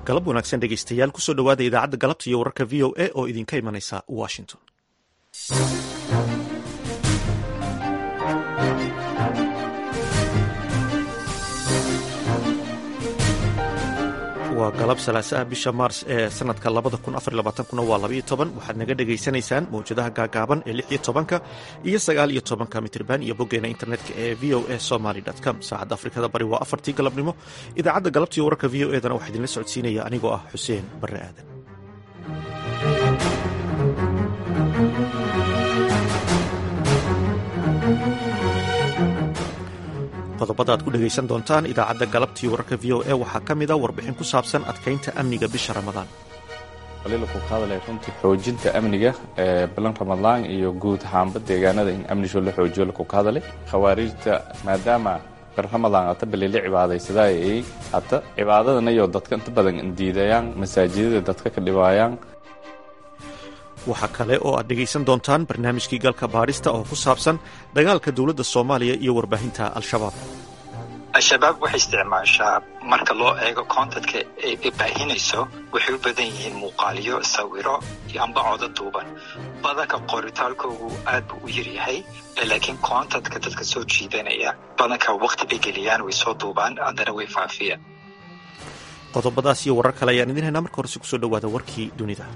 galab wanaagsan dhegeystayaal kusoo dhowaada idaacadda galabta iyo wararka v o a oo idinka imanaysa washington waa galab salaasaha bisha maars ee sanadka labada kun afar labaatankuna waa labaiyo toban waxaad naga dhegaysanaysaan mawjadaha gaagaaban ee lix iyo tobanka iyo sagaal iyo tobanka mitirban iyo boggeena internetka ee v o a somaly com saacadda afrikada bari waa afartii galabnimo idaacadda galabta iyo wararka v o edana waxaa idinla socodsiinaya anigoo ah xuseen barre aadan qodobada aad ku dhegaysan doontaan idaacadda galabtii wararka v o a waxaa ka mida warbixin ku saabsan adkaynta amniga bisha ramadaan ku ka hadlay runtii xoojinta amniga ee bilan ramadaan iyo guud ahaanba deegaanada in amnisho la xoojiyo laku ka hadlay khawaariijta maadaama bir ramadaan ata balila cibaadaysadaa ay hata cibaadadana iyo dadka inta badan diidayaan masaajidada dadka ka dhibaayaan waxaa kale oo aad dhegaysan doontaan barnaamijkii galka baadhista oo ku saabsan dagaalka dowladda soomaaliya iyo warbaahinta al-shabaab al-shabaab waxay isticmaashaa marka loo eego kontadka ay baahinayso waxay u badan yihiin muuqaaliyo sawiro iyo amba codo duuban badanka qoritaalkoogu aad buu u yaryahay laakiin kontadka dadka soo jiidanaya badanka waqti bay geliyaan way soo duubaan haddana way faafiyaan qodobadaas iyo warar kale ayaan idin haynaa marka horese kusoo dhowaada warkii dunida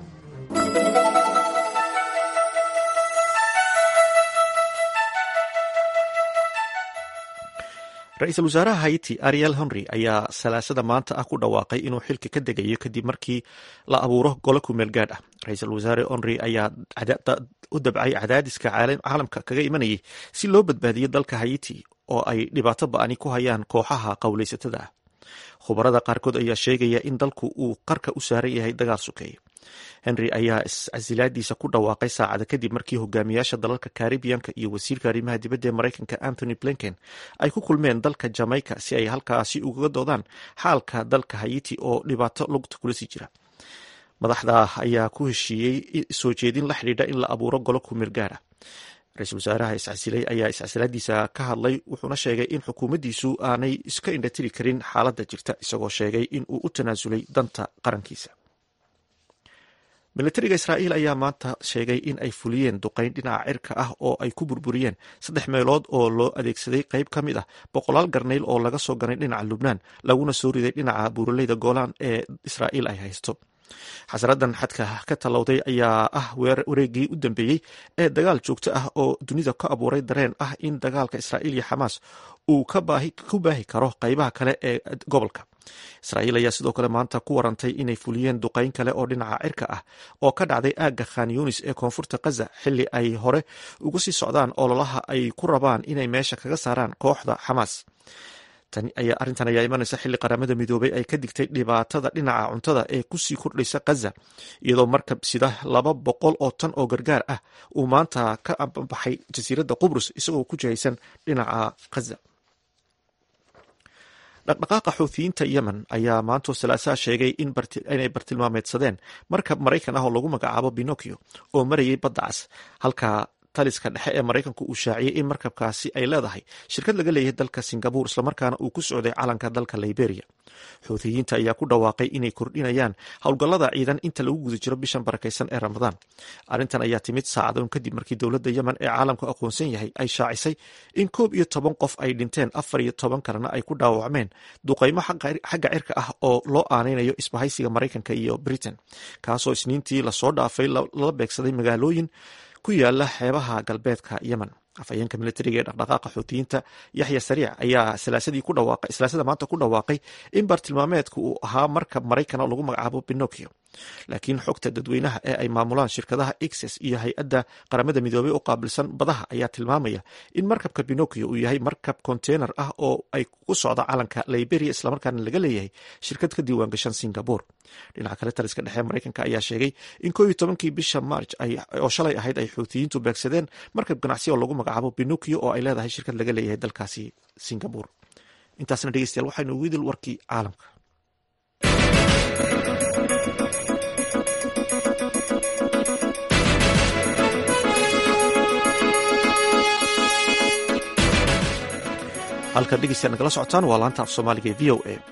ra-iisul wasaaraha haiti ariel henry ayaa salaasada maanta ah ku dhawaaqay inuu xilka ka degayo kadib markii la abuuro golo kumeel gaadh ah ra-iisul wasaare henry ayaa u dabcay cadaadiska caalamka kaga imanayay si loo badbaadiyo dalka haiti oo ay dhibaato ba-ani ku hayaan kooxaha qowlaysatada ah khubarada qaarkood ayaa sheegaya in dalku uu qarka u saaran yahay dagaal sukeeye henry ayaa iscasilaadiisa ku dhawaaqay saacada kadib markii hogaamiyaasha dalalka karibiyanka iyo wasiirka arrimaha dibadda ee maraykanka anthony blinken ay ku kulmeen dalka jamaica si ay halkaasi ugaga doodaan xaalka dalka hayiti oo dhibaato lugta kula sii jira madaxda ayaa ku heshiiyey soo jeedin la xidhiidha in la abuuro golo kumir gaara ra-iisul wasaaraha iscasilay ayaa iscasilaadiisa ka hadlay wuxuuna sheegay in xukuumaddiisu aanay iska indhatiri karin xaaladda jirta isagoo sheegay in uu u tanaasulay danta qarankiisa militariga israa'iil ayaa maanta sheegay in ay fuliyeen duqayn dhinaca cirka ah oo ay ku burburiyeen saddex meelood oo loo adeegsaday qayb ka mid ah boqolaal garnayl oo laga soo ganay dhinaca lubnaan laguna soo riday dhinaca buuraleyda goolaan ee israa'iil ay haysto xasaradan xadka ka tallowday ayaa ah wareegii u dambeeyey ee dagaal joogto ah oo dunida ka abuuray dareen ah in dagaalka israa'iil iyo xamaas uu ku baahi karo qaybaha kale ee gobolka israa'iil ayaa sidoo kale maanta ku warantay inay fuliyeen duqayn kale oo dhinaca cirka ah oo ka dhacday aagga khan yunis ee koonfurta kaza xilli ay hore uga sii socdaan ololaha ay ku rabaan inay meesha kaga saaraan kooxda xamaas arrintan ayaa imanaysa xilli qaramada midoobay ay ka digtay dhibaatada dhinaca cuntada ee kusii kordhaysa kaza iyadoo markab sida laba boqol oo tan oo gargaar ah uu maanta ka baxay jasiiradda qubrus isagoo ku jihaysan dhinaca kaza dhaqdhaqaaqa xuuthiyiinta yemen ayaa maantoo salaasaha sheegay inay bartilmaameedsadeen markab maraykan ah oo lagu magacaabo binokio oo marayay badda cas halka taliska dhexe ee maraykanku uu shaaciyey in markabkaasi ay leedahay shirkad laga leeyahay dalka singabur islamarkaana uu ku socday calanka dalka liberia xuuthiyiinta ayaa ku dhawaaqay inay kordhinayaan howlgallada ciidan inta lagu guda jiro bishan barakaysan ee ramadaan arrintan ayaa timid saacadoon kadib markii dowladda yemen ee caalamku aqoonsan yahay ay shaacisay in koob iyo toban qof ay dhinteen afar iyo toban kalena ay ku dhaawacmeen duqaymo xagga cirka ah oo loo aanaynayo isbahaysiga maraykanka iyo britain kaasoo isniintii lasoo dhaafay lala beegsaday magaalooyin ku yaala xeebaha galbeedka yemen afhayeenka militariga ee dhaqdhaqaaqa xuutiyiinta yaxya sariic ayaa salaasada maanta ku dhawaaqay in bartilmaameedka uu ahaa markab maraykan oo lagu magacaabo binokio laakiin xogta dadweynaha ee ay maamulaan shirkadaha exes iyo hay-adda qaramada midoobey oo qaabilsan badaha ayaa tilmaamaya in markabka binokio uu yahay markab konteynar ah oo ay ku socda calanka liberia islamarkaana laga leeyahay shirkad ka diiwaangashan singabore dhinaca kale taliska dhexe maraykanka ayaa sheegay in koob iyo tobankii bisha march oo shalay ahayd ay xuutiyiintu beegsadeen markab ganacsi oo lagu magacaabo binokio oo ay leedahay shirkad laga leeyahay dalkaasi singabore intaasna dhegeystayaal waxaynu ugu idil warkii caalamka halka dhegeystayaal nagala socotaan waa laanta af soomaaliga ee v o a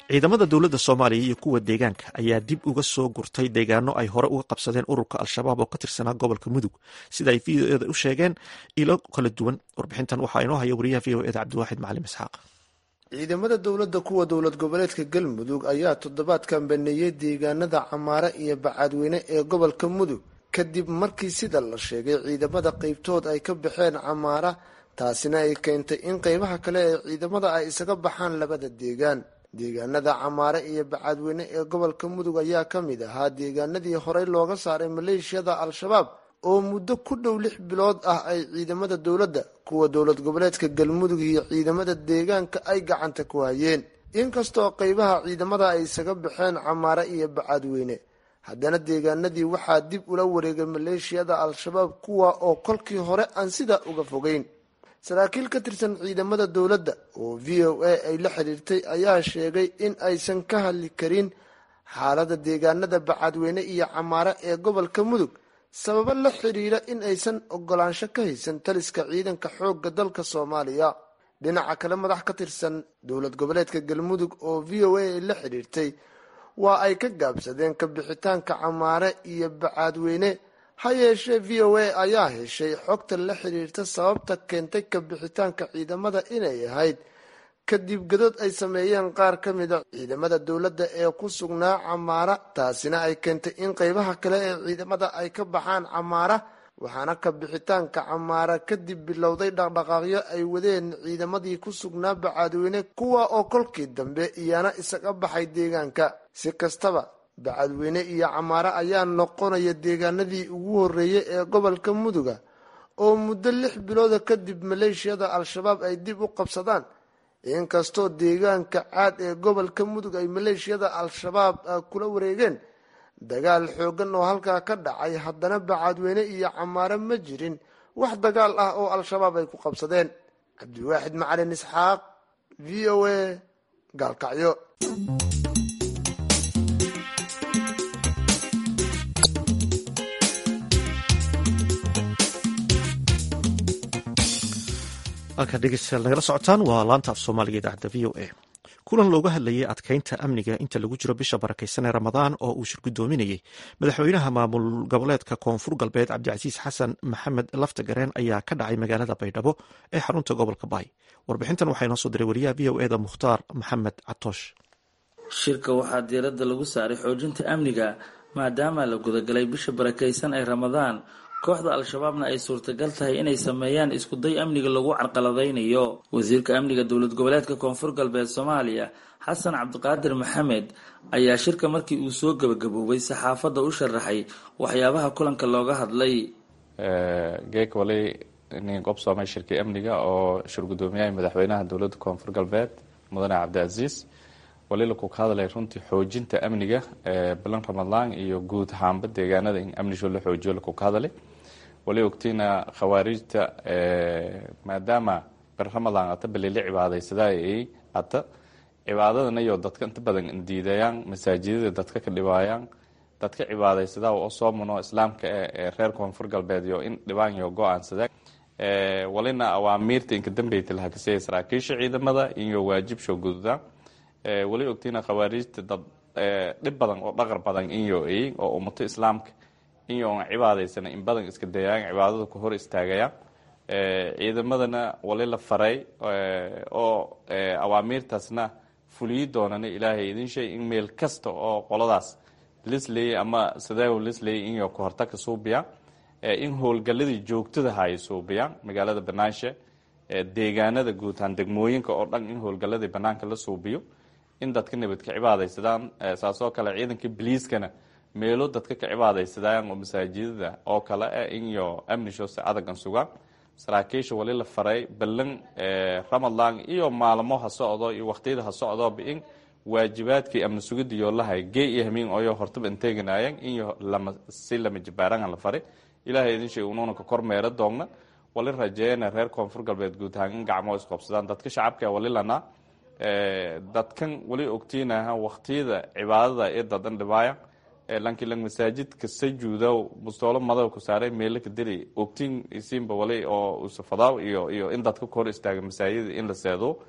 ciidamada dowladda soomaaliya iyo kuwa deegaanka ayaa dib uga soo gurtay deegaano ay hore uga qabsadeen ururka al-shabaab oo ka tirsanaa gobolka mudug sida ay v o eda u sheegeen ilo kala duwan warbixintan waxaa inoo haya wariyaha v o eda cabdiwaaxid macalim isxaaq ciidamada dowladda kuwa dowlad goboleedka galmudug ayaa toddobaadkan baneeyey deegaanada camaare iyo bacaadweyne ee gobolka mudug kadib markii sida la sheegay ciidamada qeybtood ay ka baxeen camaara taasina ay keentay in qeybaha kale ee ciidamada ay isaga baxaan labada deegaan deegaanada camaare iyo bacaadweyne ee gobolka mudug ayaa ka mid ahaa deegaanadii horey looga saaray maleeshiyada al-shabaab oo muddo ku dhow lix bilood ah ay ciidamada dowladda kuwa dowlad goboleedka galmudug iyo ciidamada deegaanka ay gacanta ku hayeen inkastoo qeybaha ciidamada ay isaga baxeen camaare iyo bacaadweyne haddana deegaanadii waxaa dib ula wareegay maleeshiyada al-shabaab kuwa oo kolkii hore aan sidaa uga fogeyn saraakiil ka tirsan ciidamada dowladda oo v o a ay la xiriirtay ayaa sheegay in aysan ka hadli karin xaalada deegaanada bacaadweyne iyo camaare ee gobolka mudug sababo la xiriira in aysan ogolaansho ka haysan taliska ciidanka xoogga dalka soomaaliya dhinaca kale madax ka tirsan dowlad goboleedka galmudug oo v o a ay la xiriirtay waa ay ka gaabsadeen ka bixitaanka camaare iyo bacaadweyne ha yeeshee v o a ayaa heshay xogta la xiriirta sababta keentay ka bixitaanka ciidamada inay ahayd kadib godod ay sameeyeen qaar ka mida ciidamada dowladda ee ku sugnaa camaara taasina ay keentay in qeybaha kale ee ciidamada ay ka baxaan camaara waxaana ka bixitaanka camaara kadib bilowday dhaqdhaqaaqyo ay wadeen ciidamadii ku sugnaa bacaadweyne kuwa oo kolkii dambe iyana isaga baxay deegaanka si kastaba bacadweyne iyo camaare ayaa noqonaya deegaanadii ugu horreeyay ee gobolka muduga oo muddo lix bilooda kadib maleeshiyada al-shabaab ay dib u qabsadaan inkastoo deegaanka caad ee gobolka mudug ay maleeshiyada al-shabaab kula wareegeen dagaal xoogan oo halkaa ka dhacay haddana bacadweyne iyo camaare ma jirin wax dagaal ah oo al-shabaab ay ku qabsadeen cabdiwaaxid macalin isxaaq v o a gaalkacyo halkaa dhegeystayaal nagala socotaan waa laanta af soomaaliga idaacadda v o a kulan looga hadlayay adkeynta amniga inta lagu jiro bisha barakeysan ee ramadaan oo uu shirgudoominayey madaxweynaha maamul goboleedka koonfur galbeed cabdicasiis xasan maxamed laftagareen ayaa ka dhacay magaalada baydhabo ee xarunta gobolka baay warbixintan waxaa inoo soo diray wariyaha v o eda mukhtaar maxamed catoosh shirka waxaa diiradda lagu saaray xoojinta amniga maadaama la gudagalay bisha barakeysan ee ramadaan kooxda al-shabaabna ay suurtagal tahay inay sameeyaan iskuday amniga lagu carqaladaynayo wasiirka amniga dowlad goboleedka koonfur galbeed soomaaliya xasan cabdiqaadir maxamed ayaa shirka markii uu soo gebagaboobay saxaafadda u sharaxay waxyaabaha kulanka looga hadlay geek walay nin qobsoomay shirkii amniga oo shirgudoomiyaha madaxweynaha dowladda koonfur galbeed mudane cabdicaziis wali laku ka hadlay runtii xoojinta amniga bilan ramadaan iyo guud ahaanba deegaanada in amnisho la xoojiyo laku ka hadlay wali ogtiina khawaarijta maadaama bir ramadaan ata balili cibaadaysadaa ay ata cibaadadana iyo dadka inta badan indiidayaan masaajidada dadka ka dhibaayaan dadka cibaadaysadaa oo soomuno islaamka ee reer koonfur galbeed iyo in dhibaan iyo go-aansada walina awaamiirta inka dambeyta laha kasaya saraakiisha ciidamada iyo waajib soo gududaan wali ogtiina khawaarijta dad dhib badan oo dhaqar badan inyo ay oo ummato islaamka inyo on cibaadaysana in badan iska dayaan cibaadada ku hor istaagayaan ciidamadana wali la faray oo awaamiirtaasna fuliyi doonana ilaahay idin shay in meel kasta oo qoladaas lisley ama sadaaw lisley inyo kahortagka suubiya in howlgaladii joogtadaha ay suubiyaan magaalada banaanshe deegaanada guutaan degmooyinka oo dhan in howlgaladii banaanka la suubiyo in dadka nabad ka cibaadaysadaan saasoo kale ciidanka biliiskana meelo dadka ka cibaadaysadaan oo masaajidada oo kale ah inyo amnisho si adagan sugaan saraakiisha wali la faray ballan ramadaan iyo maalmo ha socdo iyo waqtiyada ha socdooba in waajibaadkii amni sugida yoolahay gee iyo hamiin oyo hortaba inteeganaayeen iyo lama si lama jibaaranha la faray ilaahay idin sheeg unuuna ka kor meero doogna wali rajeeyana reer koonfur galbeed guud ahaan in gacmoo isqobsadaan dadka shacabka wali lanaa dadkan wali ogtiinaha waqtiyada cibaadada ee dadan dhibaaya lankilan masaajidka sajuudow mustoolo madow ku saaray meelo ka diri ogtiin isiinba wali oo usafadaaw iyo iyo in dadka ka hor istaaga masaajida in la seedo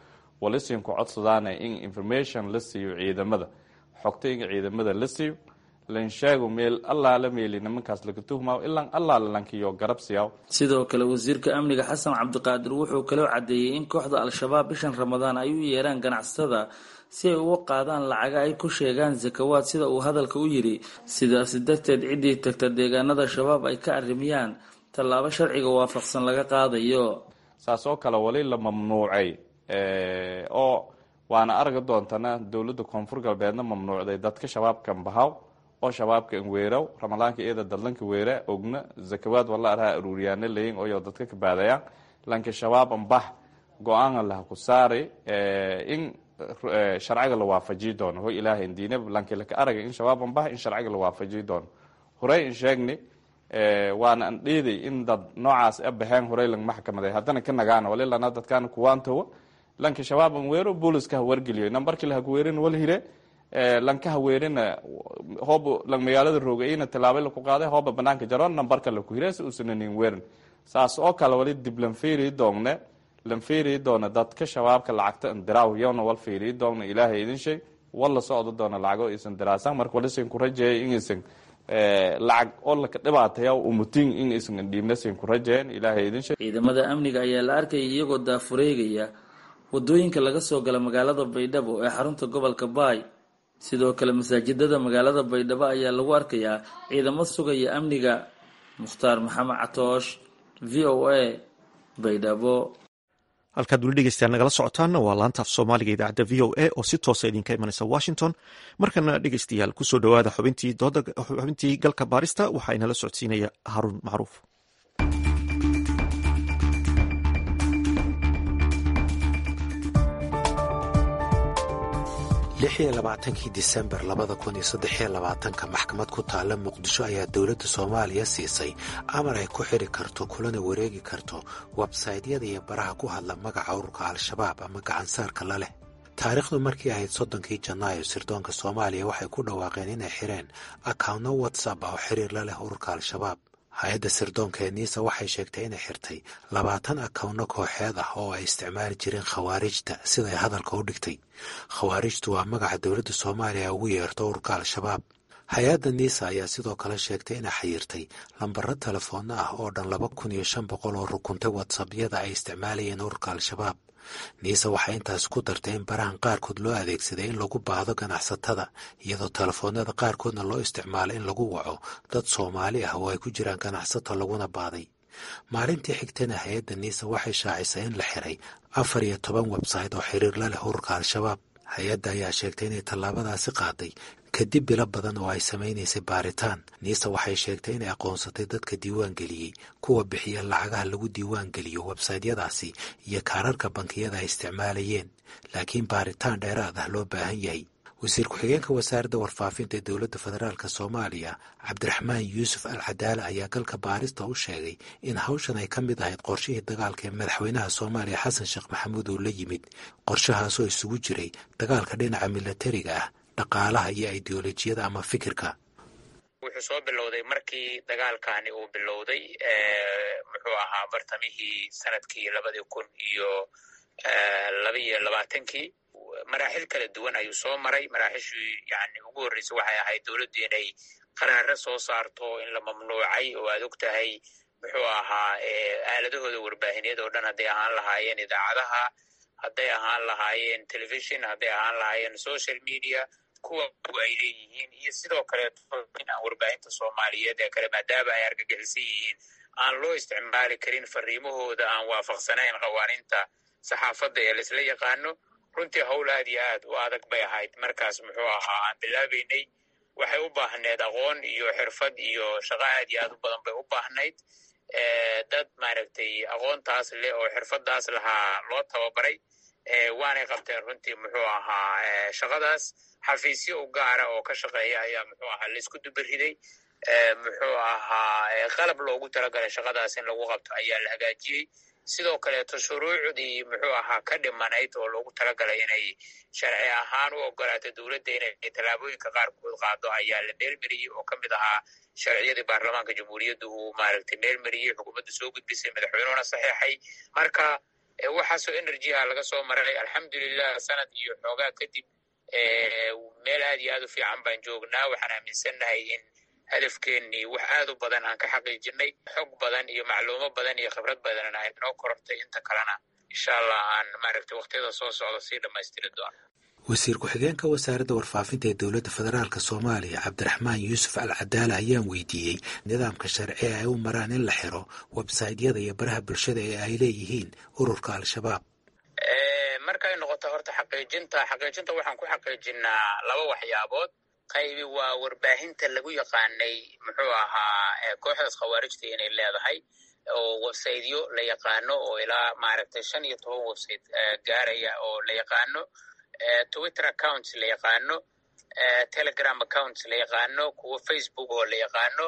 walisinku codsadaana in information la siiyo ciidamada xogta in ciidamada la siiyo lansheego meel allaala meeli nimankaas laga tuhmaayo ilaan allaala lankiyo garab siyaw sidoo kale wasiirka amniga xasan cabdiqaadir wuxuu kaloo caddeeyey in kooxda al-shabaab bishan ramadaan ay u yeeraan ganacsatada si ay uga qaadaan lacaga ay ku sheegaan sakawaad sida uu hadalka u yidhi sidaasi darteed ciddii tagta deegaanada shabaab ay ka arrimiyaan tallaabo sharciga waafaqsan laga qaadayo saas oo kale wali la mamnuucay oo waana argi doontana dowladda koonfur galbeedna mamnuucday dadka shabaabkan bahaw oo shabaabka weeraw ramadaanka iyada dadlanka weera ogna zakawaad wala araha aruuriyaana leyin oyo dadka ka baadayaan lanka shabaaban bah go-aana laha ku saaray in sharciga la waafajiyi doono ho ilaahay diina lanki laka araga in shabaaban bah in sharciga la waafajiyi doono horey in sheegni waana an dheeday in dad noocaas a baxeen horey lang maxkamaday haddana ka nagaana wali lana dadkaana kuwaantawa lanka shabaaban weero booliska ha wargeliyo nambarkii laha kuweerin wal hire lanka haweerina hoob lang magaalada roogayna tilaabay laku qaaday hooba banaanka jaroon nambarka laku hire si uusanin weerin saas oo kale wali dib lan fiiri doonne lan fiiri doona dadka shabaabka lacagta indiraaw yowna wal fiiri doona ilaahay idin sheeg wala socdo doona lacago isan diraasan marka walisan ku rajeeya inaysan lacag oo laka dhibaataya umutin in aysan dhiibnasan ku rajeeyan ilaahay idin sheeg ciidamada amniga ayaa la arkayay iyagoo daafureegaya wadooyinka laga soo gala magaalada baydhabo ee xarunta gobolka baay sidoo kale masaajidada magaalada baydhabo ayaa lagu arkayaa ciidamo sugaya amniga mukhtaar maxamed catoosh v o a baydhabo halkaad weli dhegeystayaal nagala socotaanna waa laanta af soomaaliga idaacadda v o a oo si toosa idinka imanaysa washington markana dhegeystayaal kusoo dhowaada xubintii galka baarista waxaa inala socodsiinaya haruun macruuf lixiyo labaatankii disembar labada kun iyo saddexiyo labaatanka maxkamad ku taalla muqdisho ayaa dowladda soomaaliya siisay amar ay ku xidhi karto kulana wareegi karto websaytyada iyo baraha ku hadla magaca ururka al-shabaab ama gacansaarka la leh taariikhdu markii ahayd soddonkii janaayo sirdoonka soomaaliya waxay ku dhawaaqeen inay xireen akawnno watsap ah oo xiriir la leh ururka al-shabaab hay-adda sirdoonka ee niisa waxay sheegtay inay xirtay labaatan akawno kooxeed ah oo ay isticmaali jireen khawaarijta siday hadalka u dhigtay khawaarijtu waa magaca dowladda soomaaliya ugu yeerto ururka al-shabaab hay-adda niisa ayaa sidoo kale sheegtay inay xayirtay lambaro telefoonna ah oo dhan laba kun iyo shan boqol oo rukuntay watsapyada ay isticmaalayeen ururka al-shabaab niise waxay intaas ku dartay in barahan qaarkood loo adeegsaday in lagu baahdo ganacsatada iyadoo telefoonada qaarkoodna loo isticmaalay in lagu waco dad soomaali ah oo ay ku jiraan ganacsato laguna baaday maalintii xigtana hay-adda niise waxay shaacisay in la xiray afar iyo toban websayte oo xiriir la leh ururka al-shabaab hay-adda ayaa sheegtay inay tallaabadaasi qaaday kadib bilo badan oo ay samaynaysay baaritaan niise waxay sheegtay inay aqoonsatay dadka diiwaan geliyey kuwa bixiya lacagaha lagu diiwaan geliyo websaytyadaasi iyo kaararka bankiyada ay isticmaalayeen laakiin baaritaan dheeraad ah loo baahan yahay wasiir ku-xigeenka wasaaradda warfaafinta ee dowladda federaalk soomaaliya cabdiraxmaan yuusuf al cadaale ayaa galka baarista u sheegay in hawshan ay ka mid ahayd qorshihii dagaalka ee madaxweynaha soomaaliya xasan sheekh maxamuud uu la yimid qorshahaasoo isugu jiray dagaalka dhinaca milatariga ah dhaqaalaha iyo ideolojiyada ama fikirka wuxuu soo bilowday markii dagaalkani uu bilowday muxuu ahaa bartamihii sanadkii labadii kun iyo laba iyo labaatankii maraaxil kala duwan ayuu soo maray maraaxishii yani ugu horreysay waxay ahayd dowladdu inay qaraaro soo saarto in la mamnuucay oo aad og tahay muxuu ahaa aaladahooda warbaahineed oo dhan hadday ahaan lahaayeen idaacadaha hadday ahaan lahaayeen telefishon hadday ahaan lahaayeen social media kuwa ay leeyihiin iyo sidoo kaleeto in aan warbaahinta soomaaliyeed ee kale maadaama ay argagixisan yihiin aan loo isticmaali karin fariimahooda aan waafaqsanayn qawaaniinta saxaafadda ee laisla yaqaano runtii howl aad iyo aad u adag bay ahayd markaas muxuu ahaa aan bilaabaynay waxay u baahneed aqoon iyo xirfad iyo shaqo aad iyo aad u badan bay u baahnayd dad maaragtay aqoontaas leh oo xirfadaas lahaa loo tababaray waanay qabteen runtii muxuu ahaa shaqadaas xafiisyo u gaara oo ka shaqeeya ayaa muxuu ahaa laisku dubariday muxuu ahaa qalab loogu talagalay shaqadaas in lagu qabto ayaa la hagaajiyey sidoo kaleeto shuruucdii muxuu ahaa ka dhimanayd oo loogu talagalay inay sharci ahaan u ogolaato dowladda inay tallaabooyinka qaarkood qaado ayaa la meelmeriyey oo ka mid ahaa sharciyadii baarlamaanka jamhuuriyadda uu maaragtay meelmeriyey xukuumadda soo gudbisay madaxweynuhuna saxeexay marka waxaasoo enerjiha laga soo maray alxamdulilah sanad iyo xoogaa kadib meel aad iyo aad u fiican baan joognaa waxaan aaminsannahay in hadafkeennii wax aad u badan aan ka xaqiijinay xog badan iyo macluumo badan iyo khibrad badanna ay noo korortay inta kalena insha allah aan maaragtay wakhtiyada soo socda sii dhammaystiri doono wasiir ku-xigeenka wasaaradda warfaafinta ee dowladda federaalk soomaaliya cabdiraxmaan yuusuf al cadaala ayaan weydiiyey nidaamka sharci ee ay u maraan in la xiro websaytyada iyo baraha bulshada ee ay leeyihiin ururka al-shabaab markay noqoto horta xaqiijinta xaqiijinta waxaan ku xaqiijinaa laba waxyaabood qaybi waa warbaahinta lagu yaqaanay muxuu ahaa kooxdaas khawaarijta inay leedahay oo websaytyo la yaqaano oo ilaa maaragtay shan iyo toban website gaaraya oo la yaqaano twitter accounts la yaqaano telegram accounts la yaqaano kuwa facebook oo la yaqaano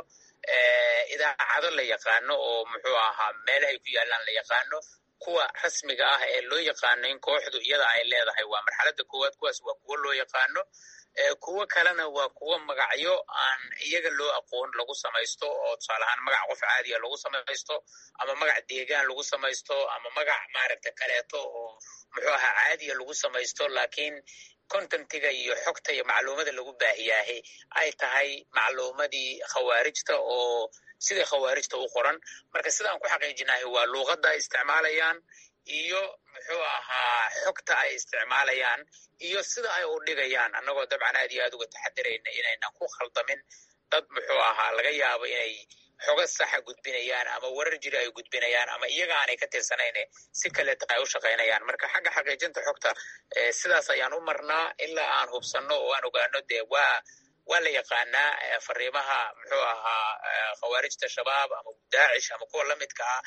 idaacado la yaqaano oo muxuu ahaa meelahay ku yaalaan la yaqaano kuwa rasmiga ah ee loo yaqaano in kooxdu iyada ay leedahay waa marxaladda koowaad kuwaas waa kuwo loo yaqaano kuwo kalena waa kuwo magacyo aan iyaga loo aqoon lagu samaysto oo tusaale ahaan magac qof caadiya lagu samaysto ama magac deegaan lagu samaysto ama magac maaragta kaleeto oo muxuu ahaa caadiya lagu samaysto laakiin contentiga iyo xogta iyo macluumada lagu baahiyaahe ay tahay macluumadii khawaarijta oo sidai khawaarijta u qoran marka sidaan ku xaqiijinahay waa luuqadda ay isticmaalayaan iyo muxuu ahaa xogta ay isticmaalayaan iyo sida ay u dhigayaan annagoo dabcan aad iyo aad uga taxadirayna inaynan ku khaldamin dad muxuu ahaa laga yaabo inay xoga saxa gudbinayaan ama warar jiri ay gudbinayaan ama iyaga aanay ka tirsanayne si kaleeta ay u shaqaynayaan marka xagga xaqiijinta xogta sidaas ayaan u marnaa ilaa aan hubsanno oo aan ogaano dee waa waa la yaqaanaa fariimaha muxuu ahaa khawaarijta shabaab ama daacish ama kuwa lamidka ah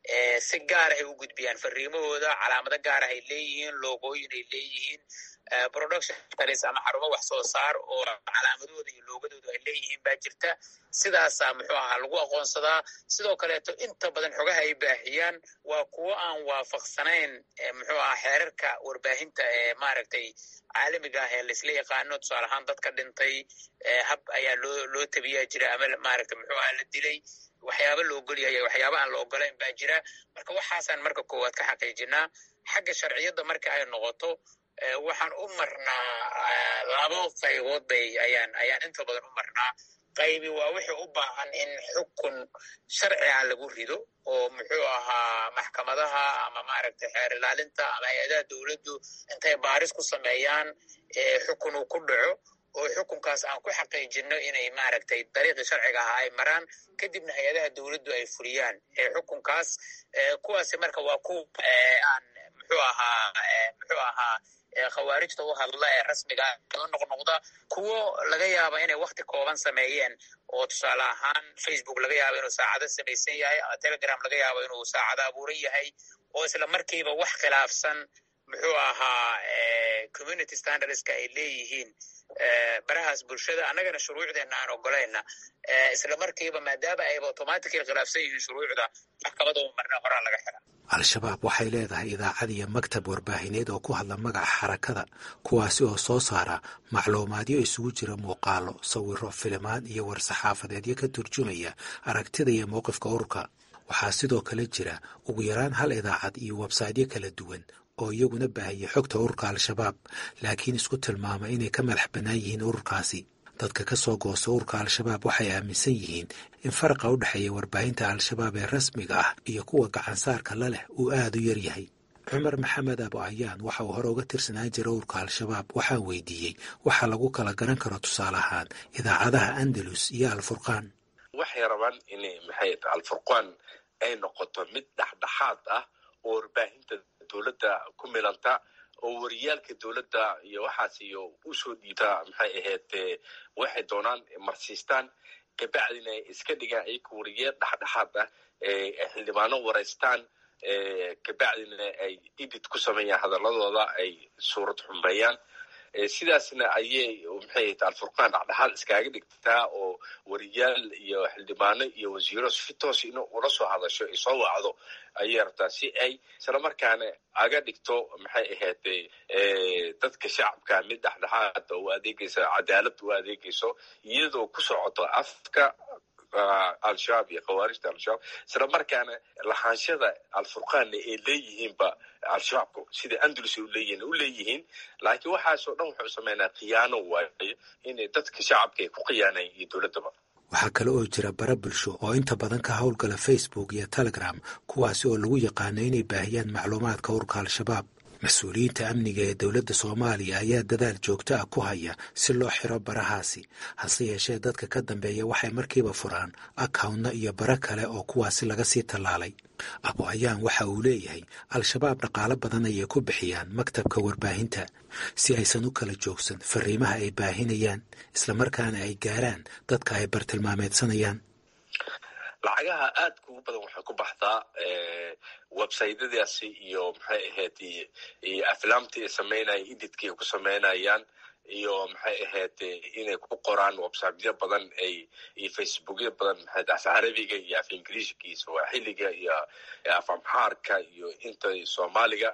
si gaarahay u gudbiyaan fariimahooda calaamado gaarahay leeyihiin loogooyin ay leeyihiin production talis ama xarumo wax soo saar oo calaamadooda iyo loogadooda ay leeyihiin baa jirta sidaasaa muxuu ahaa lagu aqoonsadaa sidoo kaleeto inta badan xogaha ay baahiyaan waa kuwo aan waafaqsanayn muxuu ahaa xeerarka warbaahinta ee maaragtay caalamiga ah ee laisla yaqaano tusaale ahaan dadka dhintay hab ayaa loo loo tabiyaa jira ama maaragta muxuu aha la dilay waxyaaba la ogolyahay waxyaaba aan la ogolayn baa jira marka waxaasaan marka koowaad ka xaqiijinaa xagga sharciyadda marka ay noqoto waxaan u marnaa labo qaybood bay ayaan ayaan inta badan u marnaa qaybi waa wixii u baahan in xukun sharciga lagu rido oo muxuu ahaa maxkamadaha ama maaragtay xeer ilaalinta ama hay-adaha dowladdu intay baaris ku sameeyaan xukun uu ku dhaco oo xukunkaas aan ku xaqiijino inay maaragtay dariiqii sharciga ahaa ay maraan kadibna hay-adaha dowladdu ay fuliyaan xukunkaas kuwaasi marka waa kuwa aan muxuu ahaa muxuu ahaa khawaarijta u hadla ee rasmiga oo noqnoqda kuwo laga yaaba inay wakti kooban sameeyeen oo tusaale ahaan facebook laga yaabo inuu saacado samaysan yahay ama telegram laga yaabo inuu saacado abuuran yahay oo isla markiiba wax khilaafsan muxuu ahaa community standardska ay leeyihiin barahaas bulshada annagana shuruucdeenna aan ogolayna isla markiiba maadaama ayba automatically khilaafsan yihiin shuruucda maxkamada u marna horaa laga xira al-shabaab waxay leedahay idaacad iyo maktab warbaahineed oo ku hadla magaca xarakada kuwaasi oo soo saara macluumaadyo isugu jira muuqaalo sawiro filimaan iyo war-saxaafadeedyo ka turjumaya aragtida iyo mowqifka ururka waxaa sidoo kale jira ugu yaraan hal idaacad iyo websaydyo kala duwan oo iyaguna baahiyay xogta ururka al-shabaab laakiin isku tilmaama inay ka madax bannaan yihiin ururkaasi dadka ka soo goosta ururka al-shabaab waxay aaminsan yihiin in faraqa u dhexeeya warbaahinta al-shabaab ee rasmiga ah iyo kuwa gacansaarka la leh uu aada u yar yahay cumar maxamed abo ayaan waxa uu hore uga tirsanaan jira ururka al-shabaab waxaan weydiiyey waxa lagu kala garan karo tusaale ahaan idaacadaha andalus iyo alfurqaan waxay rabaan inay maxay alfurqaan ay noqoto mid dhexdhexaad ah oo warbaahinta dowladda ku milanta oo wariyaalka dowladda iyo waxaas iyo usoo dhiibta maxay ahayd waxay doonaan marsiistaan kabacdina ay iska dhigaan ayaka wariyaal dhexdhexaad ah xildhibaano waraystaan kabacdina ay edit ku sameeyaan hadaladooda ay suurad xumeeyaan sidaasna ayay maxay ahayd alfurqaan dhexdhexaad iskaaga dhigtaa oo wariyaal iyo xildhibaano iyo wasiiro si toos in ula soo hadasho ay soo wacdo ayay rabtaa si ay islamarkaana aga dhigto maxay ahayd dadka shacabka mid dhexdhexaada u adeegaysa cadaalad u adeegayso iyadoo ku socoto afka al-shabaab iyo khawaarijta al-shabaab isla markaana lahaanshada al-furqaanna ay leeyihiinba al-shabaabku sida andalus u leeyihiin u leeyihiin laakiin waxaasoo dhan wuxuu sameynaa khiyaano waayo inay dadka shacabka ay ku khiyaaneen iyo dowladdaba waxaa kale oo jira bara bulsho oo inta badan ka howlgala facebook iyo telegram kuwaasi oo lagu yaqaano inay baahiyaan macluumaadka urka al-shabaab mas-uuliyiinta amniga ee dowladda soomaaliya ayaa dadaal joogto ah ku haya si loo xiro barahaasi hase yeeshee dadka ka dambeeya waxay markiiba furaan akawntna iyo bara kale oo kuwaasi laga sii tallaalay abo ayaan waxa uu leeyahay al-shabaab dhaqaalo badan ayay ku bixiyaan maktabka warbaahinta si aysan u kala joogsan fariimaha ay baahinayaan islamarkaana ay gaaraan dadka ay bartilmaameedsanayaan lacagaha aadka ugu badan waxay ku baxdaa websytadaasi iyo maxay ahayd iyo aflaamtii ay sameynayaan edidkii ay ku sameynayaan iyo maxay ahayd inay ku qoraan websityo badan ay iyo facebookyo badan maxay af carabiga iyo af ingiriishka iyo swaaxiliga iyo af amxaarka iyo inta soomaaliga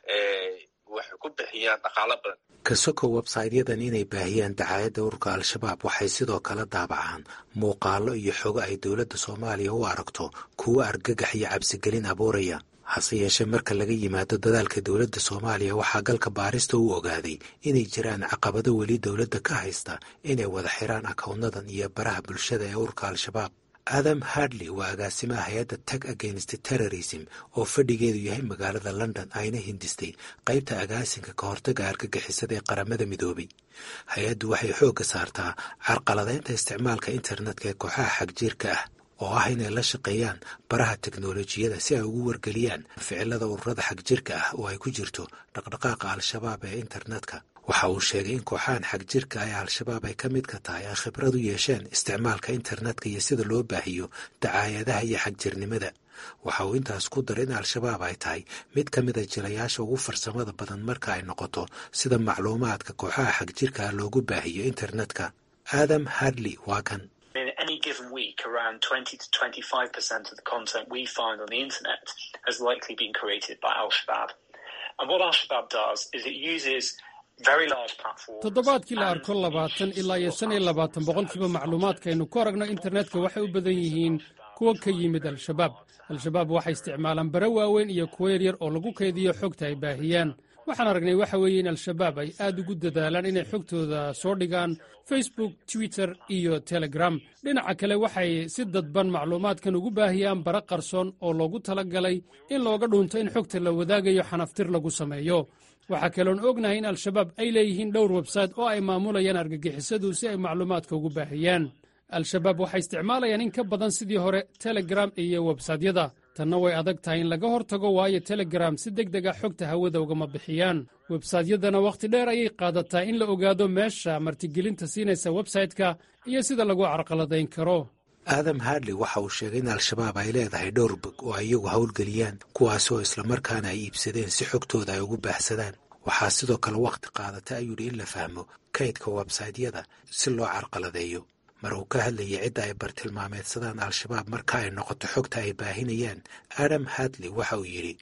waxay ku bixiyaan dhaqaalo badan kasoko websaytyadan inay baahiyaan dacaayadda ururka al-shabaab waxay sidoo kale daabacaan muuqaalo iyo xogo ay dowladda soomaaliya u aragto kuwo argagax iyo cabsigelin abuuraya hase yeeshee marka laga yimaado dadaalka dowladda soomaaliya waxaa galka baarista u ogaaday inay jiraan caqabado weli dowladda ka haysta inay wada xiraan akawnadan iyo baraha bulshada ee ururka al-shabaab adam hardley waa agaasimaha hay-adda tag against terrorism oo fadhigeedu yahay magaalada london ayna hindistay qaybta agaasinka ka hortaga argagixisada ee qaramada midoobay hay-addu waxay xoogga saartaa carqaladeynta isticmaalka internetka ee kooxaha xagjiirka ah oo ah inay la shaqeeyaan baraha teknolojiyada si ay ugu wargeliyaan ficilada ururada xagjirka ah oo ay ku jirto dhaqdhaqaaqa al-shabaab ee internetka waxa uu sheegay in kooxahan xagjirka ee al-shabaab ay ka mid ka tahay ay khibrad u yeesheen isticmaalka internetka iyo sida loo baahiyo dacaayadaha iyo xagjirnimada waxa uu intaas ku daray in al-shabaab ay tahay mid ka mida jilayaasha ugu farsamada badan marka ay noqoto sida macluumaadka kooxaha xagjirka ah loogu baahiyo internetka adam hardley waa kan in any given week, around 20 to 25% of the content we find on the internet has likely been created by Al Shabaab. And what Al Shabaab does is it uses very large platforms. toddobaadkii la arko labaatan ilaa iyo shan iyo labaatan boqolkiiba macluumaadkaaynu ku aragno internetka waxay u badan yihiin kuwa ka yimid al-shabaab al-shabaab waxay isticmaalaan bare waaweyn iyo kuwo yaryar oo lagu kaydiyo xogta ay baahiyaan waxaan aragnay waxa weeye in al-shabaab ay aad ugu dadaalaan inay xogtooda soo dhigaan facebook twitter iyo telegram dhinaca kale waxay si dadban macluumaadkan ugu baahiyaan bara qarsoon oo loogu tala galay in looga dhunto in xogta la wadaagayo xanaftir lagu sameeyo waxaa kaloon ognahay in al-shabaab ay leeyihiin dhowr websayte oo ay maamulayaan argagixisadu si ay macluumaadka ugu baahiyaan al-shabaab waxay isticmaalayaan in ka badan sidii hore telegram iyo websaytyada tanna way adag tahay in laga hor tago waayo telegram si deg deg a xogta hawada ugama bixiyaan websaytyadana wakhti dheer ayay qaadataa in la ogaado meesha martigelinta siinaysa websayte-ka iyo sida lagu carqaladayn karo aadam hardley waxa uu sheegay in al-shabaab ay leedahay dhowr bog oo ay iyagu howlgeliyaan kuwaasi oo islamarkaana ay iibsadeen si xogtooda ay ugu baaxsadaan waxaa sidoo kale wakhti qaadata ayuu yidhi in la fahmo kaydka websaytyada si loo carqaladeeyo mar uu ka hadlayay cidda ay bartilmaameedsadaan al-shabaab marka ay noqoto xogta ay baahinayaan adam hadley waxa uu yidhi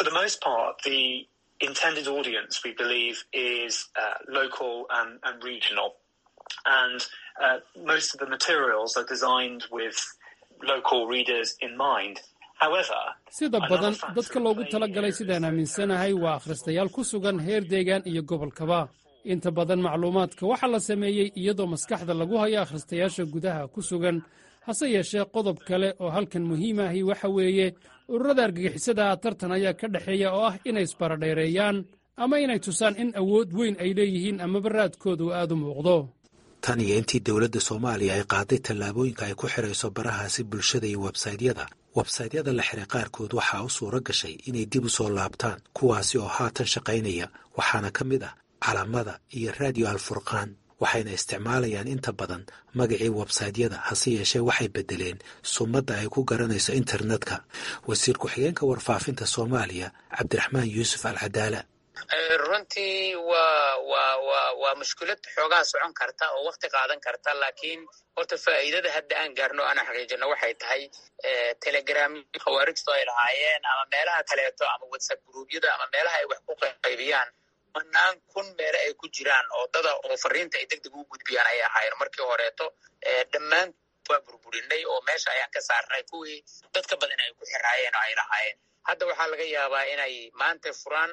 intended audience we believe is uh, local and, and regional and uh, most of the materials are designed with local readers in mind however sida badan dadka loogu tala galay sidaan aaminsanahay waa akhristayaal ku sugan heer deegaan iyo gobolkaba inta badan macluumaadka waxaa la sameeyey iyadoo maskaxda lagu hayo akhristayaasha gudaha ku sugan hase yeeshee qodob kale oo halkan muhiim ahi waxa weeye ururada argagixisada tartan ayaa ka dhexeeya oo ah inay isbaradheereeyaan ama inay tusaan in awood weyn ay leeyihiin amaba raadkoodu aad u muuqdo tan iyo intii dowladda soomaaliya ay qaaday tallaabooyinka ay ku xidhayso barahaasi bulshada iyo websaytyada websaytyada la xiray qaarkood waxaa u suuro gashay inay dib u soo laabtaan kuwaasi oo haatan shaqaynaya waxaana ka mid ah calamada iyo raadiyo alfurqaan waxayna isticmaalayaan inta badan magacii websaytyada hase yeeshee waxay beddeleen sumadda ay ku garanayso internetka wasiir ku-xigeenka warfaafinta soomaaliya cabdiraxmaan yuusuf alcadaala runtii waa waa waa waa mushkilad xoogaa socon karta oo wakti qaadan karta laakiin horta faa'iidada hadda aan gaarno ana xaqiijino waxay tahay telegram khawaarijtu ay lahaayeen ama meelaha kaleeto ama whatsapp gruubyada ama meelaha ay wax ku qaybiyaan manaan kun meele ay ku jiraan oo dada oo fariinta ay deg deg u gudbiyaan ayay ahaayeen markii horeeto dhammaan waa burburinay oo meesha ayaan ka saarnay kuwii dadka badan ay ku xiraayeen oo ay lahaayeen hadda waxaa laga yaabaa inay maanta furaan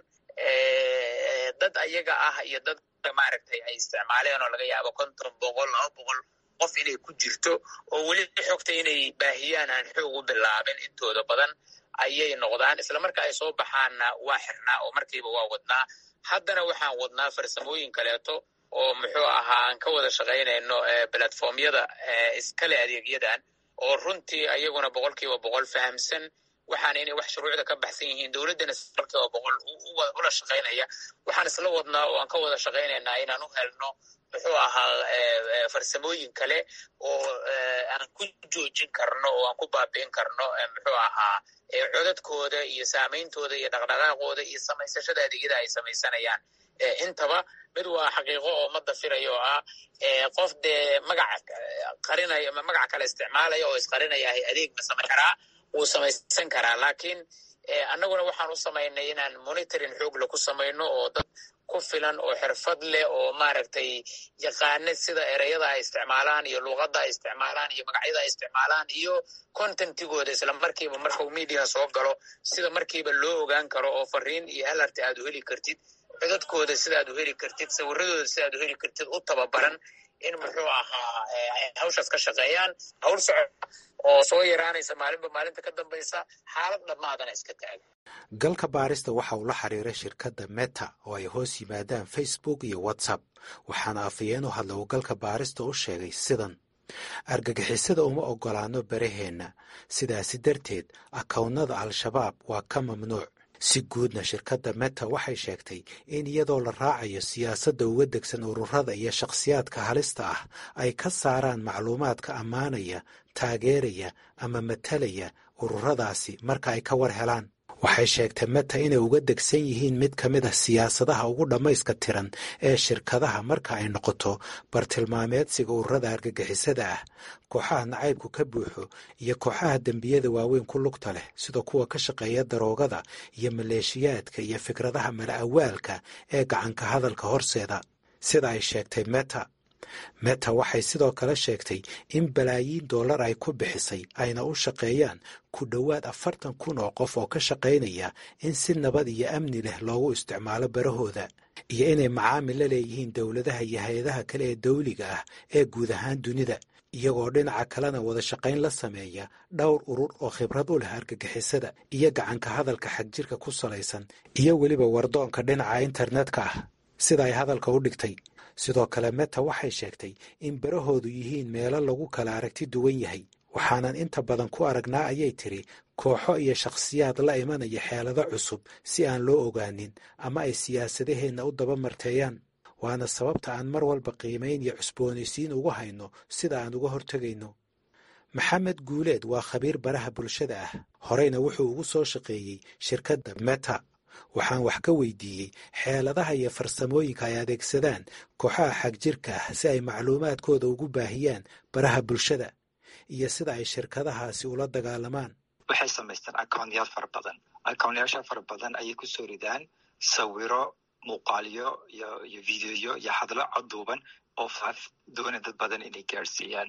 dad ayaga ah iyo dad maaragtay ay isticmaaleen oo laga yaabo konton boqol laba boqol qof inay ku jirto oo weli xogta inay baahiyaan aan xoog u bilaabin intooda badan ayay noqdaan isla marka ay soo baxaanna waa xirnaa oo markiiba waa wadnaa haddana waxaan wadnaa farsamooyin kaleeto oo muxuu ahaa aan ka wada shaqaynayno platformyada iskale adeegyadan oo runtii ayaguna boqolkiiba boqol fahamsan waxaana inay wax shuruucda ka baxsan yihiin dowladdana boqolkiiba boqol ula shaqaynaya waxaan isla wadnaa oo aan ka wada shaqaynaynaa inaan u helno muxuu ahaa farsamooyin kale oo aan ku joojin karno oo aan ku baabi'in karno muxuu ahaa codadkooda iyo saameyntooda iyo dhaqdhaqaaqooda iyo samaysashada adeegyada ay samaysanayaan intaba mid waa xaqiiqo oo ma dafirayo oo ah qof dee magac qarinaya magac kale isticmaalaya oo isqarinaya adeeg ma samayn karaa wuu samaysan karaa laakiin annaguna waxaan u samaynay inaan monitoring xoogle ku samayno oo dad ku filan oo xirfad leh oo maaragtay yaqaana sida ereyada ay isticmaalaan iyo luuqadda ay isticmaalaan iyo magacyada ay isticmaalaan iyo contentigooda isla markiiba markuu media soo galo sida markiiba loo ogaan karo oo fariin iyo alarti aad u heli kartid codadkooda sidaad u heli kartid sawiradooda sidaad u heli kartid u tababaran in muxuu ahaa hawshaas ka shaqeeyaan hawl socod oo soo yaraanaysa maalinba maalinta ka dambaysa xaalad dhammaadana iska taaga galka baarista waxa uu la xiriiray shirkadda meta oo ay hoos yimaadaan facebook iyo whatsapp waxaana afayeen u hadla uu galka baarista u sheegay sidan argagixisada uma oggolaano baraheenna sidaasi darteed akownnada al-shabaab waa ka mamnuuc si guudna shirkadda meta waxay sheegtay in iyadoo la raacayo siyaasadda uga degsan ururada iyo shakhsiyaadka halista ah ay ka saaraan macluumaadka ammaanaya taageeraya ama matalaya ururadaasi marka ay ka war helaan waxay sheegtay meta inay uga degsan yihiin mid ka mid a siyaasadaha ugu dhammayska tiran ee shirkadaha marka ay noqoto bartilmaameedsiga ururada argagixisada ah kooxaha nacaybku ka buuxo iyo kooxaha dembiyada waaweyn ku lugta leh sida kuwa ka shaqeeya daroogada iyo maleeshiyaadka iyo fikradaha mala-awaalka ee gacanka hadalka horseeda sida ay sheegtay meta meta waxay sidoo kale sheegtay in balaayiin dollar ay ku bixisay ayna u shaqeeyaan ku dhowaad afartan kun oo qof oo ka shaqaynaya in si nabad iyo amni leh loogu isticmaalo barahooda iyo inay macaamil la leeyihiin dowladaha iyo hay-adaha kale ee dawliga ah ee guud ahaan dunida iyagoo dhinaca kalena wada shaqayn la sameeya dhowr urur oo khibrad u leh argagixisada iyo gacanka hadalka xagjirka ku salaysan iyo weliba wardoonka dhinaca internetka ah sida ay hadalka u dhigtay sidoo kale meta waxay sheegtay in barahoodu yihiin meelo lagu kala aragti duwan yahay waxaanan inta badan ku aragnaa ayay tiri kooxo iyo shakhsiyaad la imanaya xeelado cusub si aan loo ogaanin ama ay siyaasadaheenna u daba marteeyaan waana sababta aan mar walba qiimayn iyo cusboonaysiin ugu hayno sida aan uga hortegayno maxamed guuleed waa khabiir baraha bulshada ah horeyna wuxuu ugu soo shaqeeyey shirkadda meta waxaan wax ka weydiiyey xeeladaha iyo farsamooyinka ay adeegsadaan kooxaha xagjirka ah si ay macluumaadkooda ugu baahiyaan baraha bulshada iyo sida ay shirkadahaasi ula dagaalamaan waxay samaystaan accounyaal fara badan accounyaasha fara badan ayay kusoo ridaan sawiro muuqaalyo iyo iyo videoyo iyo hadlo coduuban oo faaf doona dad badan inay gaarsiiyaan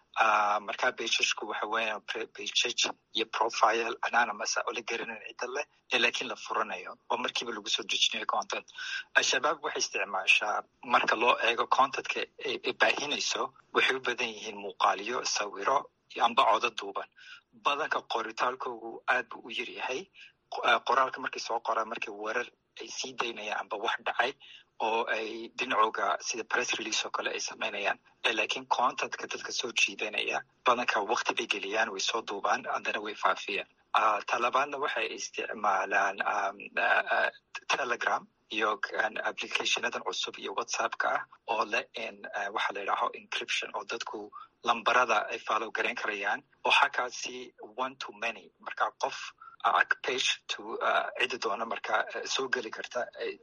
markaa bashashku waxa weeyaan bashaj iyo profile anonymous oo la garanan cidda leh ee laakiin la furanayo oo markiiba lagu soo dejinayo content al-shabaab waxay isticmaashaa marka loo eego contentka ay baahinayso waxay u badan yihiin muuqaalyo sawiro amba codo duuban badanka qoritaalkoogu aad buu u yaryahay qoraalka markay soo qoraan markay warar ay sii daynayaan amba wax dhacay oo ay dhinacooga sida press release oo kale ay samaynayaan laakiin contentka dadka soo jiidanaya badanka wakti bay geliyaan way soo duubaan haddana way faafiyaan talabaadna waxay isticmaalaan telegram iyo applicationadan cusub iyo whatsappka ah oo leh waxa la yidhaaho encryption oo dadku lambarada ay follow garayn karayaan oo xakaasi one to many marka qof page to cidi doona marka soo geli karta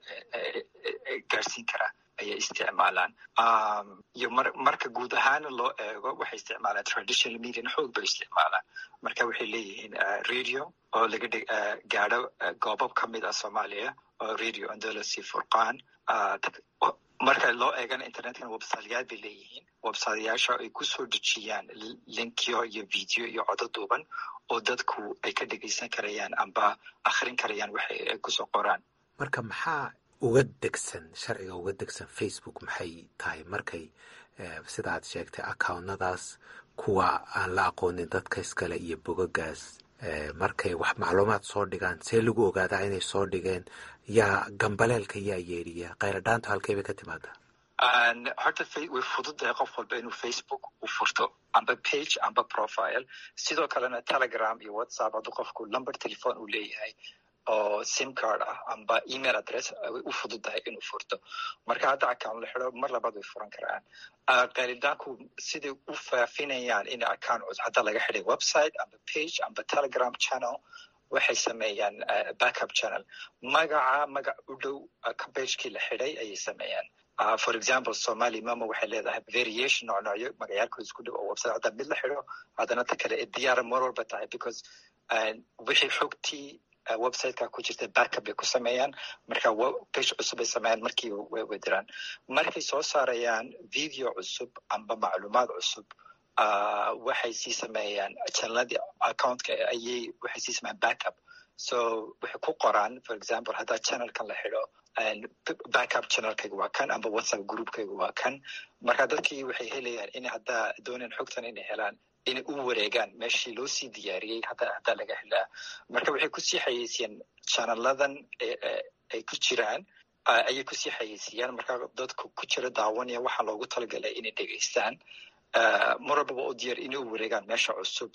gaarsiin kara ayay isticmaalaan iyo marka guud ahaana loo eego waxay isticmaalaan traditional median xoog bay isticmaalaan marka waxay leeyihiin radio oo laga gaadho goobab ka mid ah soomaaliya oo radio andolosi furqaan marka loo eegana internetkana websiteyaal bay leeyihiin websiteyaasha ay kusoo dejiyaan linkyo iyo video iyo codo duuban oo dadku ay ka dhegeysan karayaan amba akhrin karayaan waxa ay kusoo qoraan marka maxaa uga degsan sharciga uga degsan facebook maxay tahay markay sida aad sheegtay accountnadaas kuwa aan la aqoonin dadka iskale iyo bogagaas markay wax macluumaad soo dhigaan see lagu ogaadaa inay soo dhigeen yaa gambaleelka yaa yeedhiya khayradhaantu halkay bay ka timaadaa horta way fududahay qof walba inuu facebook u furto amba page amba profile sidoo kalena telegram iyo whatsapp hadduu qofku number telephone uu leeyahay oo sim card ah amba email address way u fududahay inuu furto marka hadda account la xido mar labaad way furan karaan qaridaanku siday u faafinayaan in account hadda laga xiday website amba page amba telegram channel waxay sameeyaan backup channel magaca magac u dhow pagekii la xiday ayay sameeyaan for example somali mama waxay leedahay variation noocnoocyo magacaalkooda isku dhow oo website hadda mid la xido haddana ta kale diyaara mar walba tahay because wixii xogtii websiteka ku jirta backup bay ku sameeyaan marka page cusub ay sameeyaan markii way wadiraan markay soo saarayaan video cusub amba macluumaad cusub waxay sii sameeyaan channeladii accountka ayay waxay sii sameeyaan backup so waxay ku qoraan for example haddaa channelkan la xido backup channelkayga waa kan amba whatsapp groupkayga waa kan marka dadkii waxay helayaan in haddaa dooneen xogtan inay helaan inay u wareegaan meeshii loo sii diyaariyey haddaa laga helaa marka waxay kusii xayeysiyaan channeladan ay ku jiraan ayay kusii xayeysiyaan marka dadku ku jira daawanaya waxaa loogu talagalay inay dhegeystaan mar walbaba u diyaar inay u wareegaan meesha cusub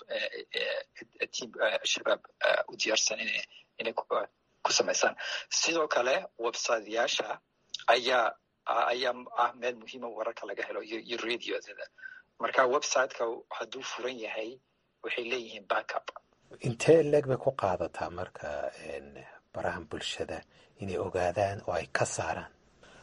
tiam shabaab u diyaarsan inay ku samaysaan sidoo kale websiteyaasha ayaa ayaa ah meel muhiima wararka laga helo iyo radiodada marka websiteka hadduu furan yahay waxay leeyihiin backup intee leeg bay ku qaadataa marka barahan bulshada inay ogaadaan oo ay ka saaraan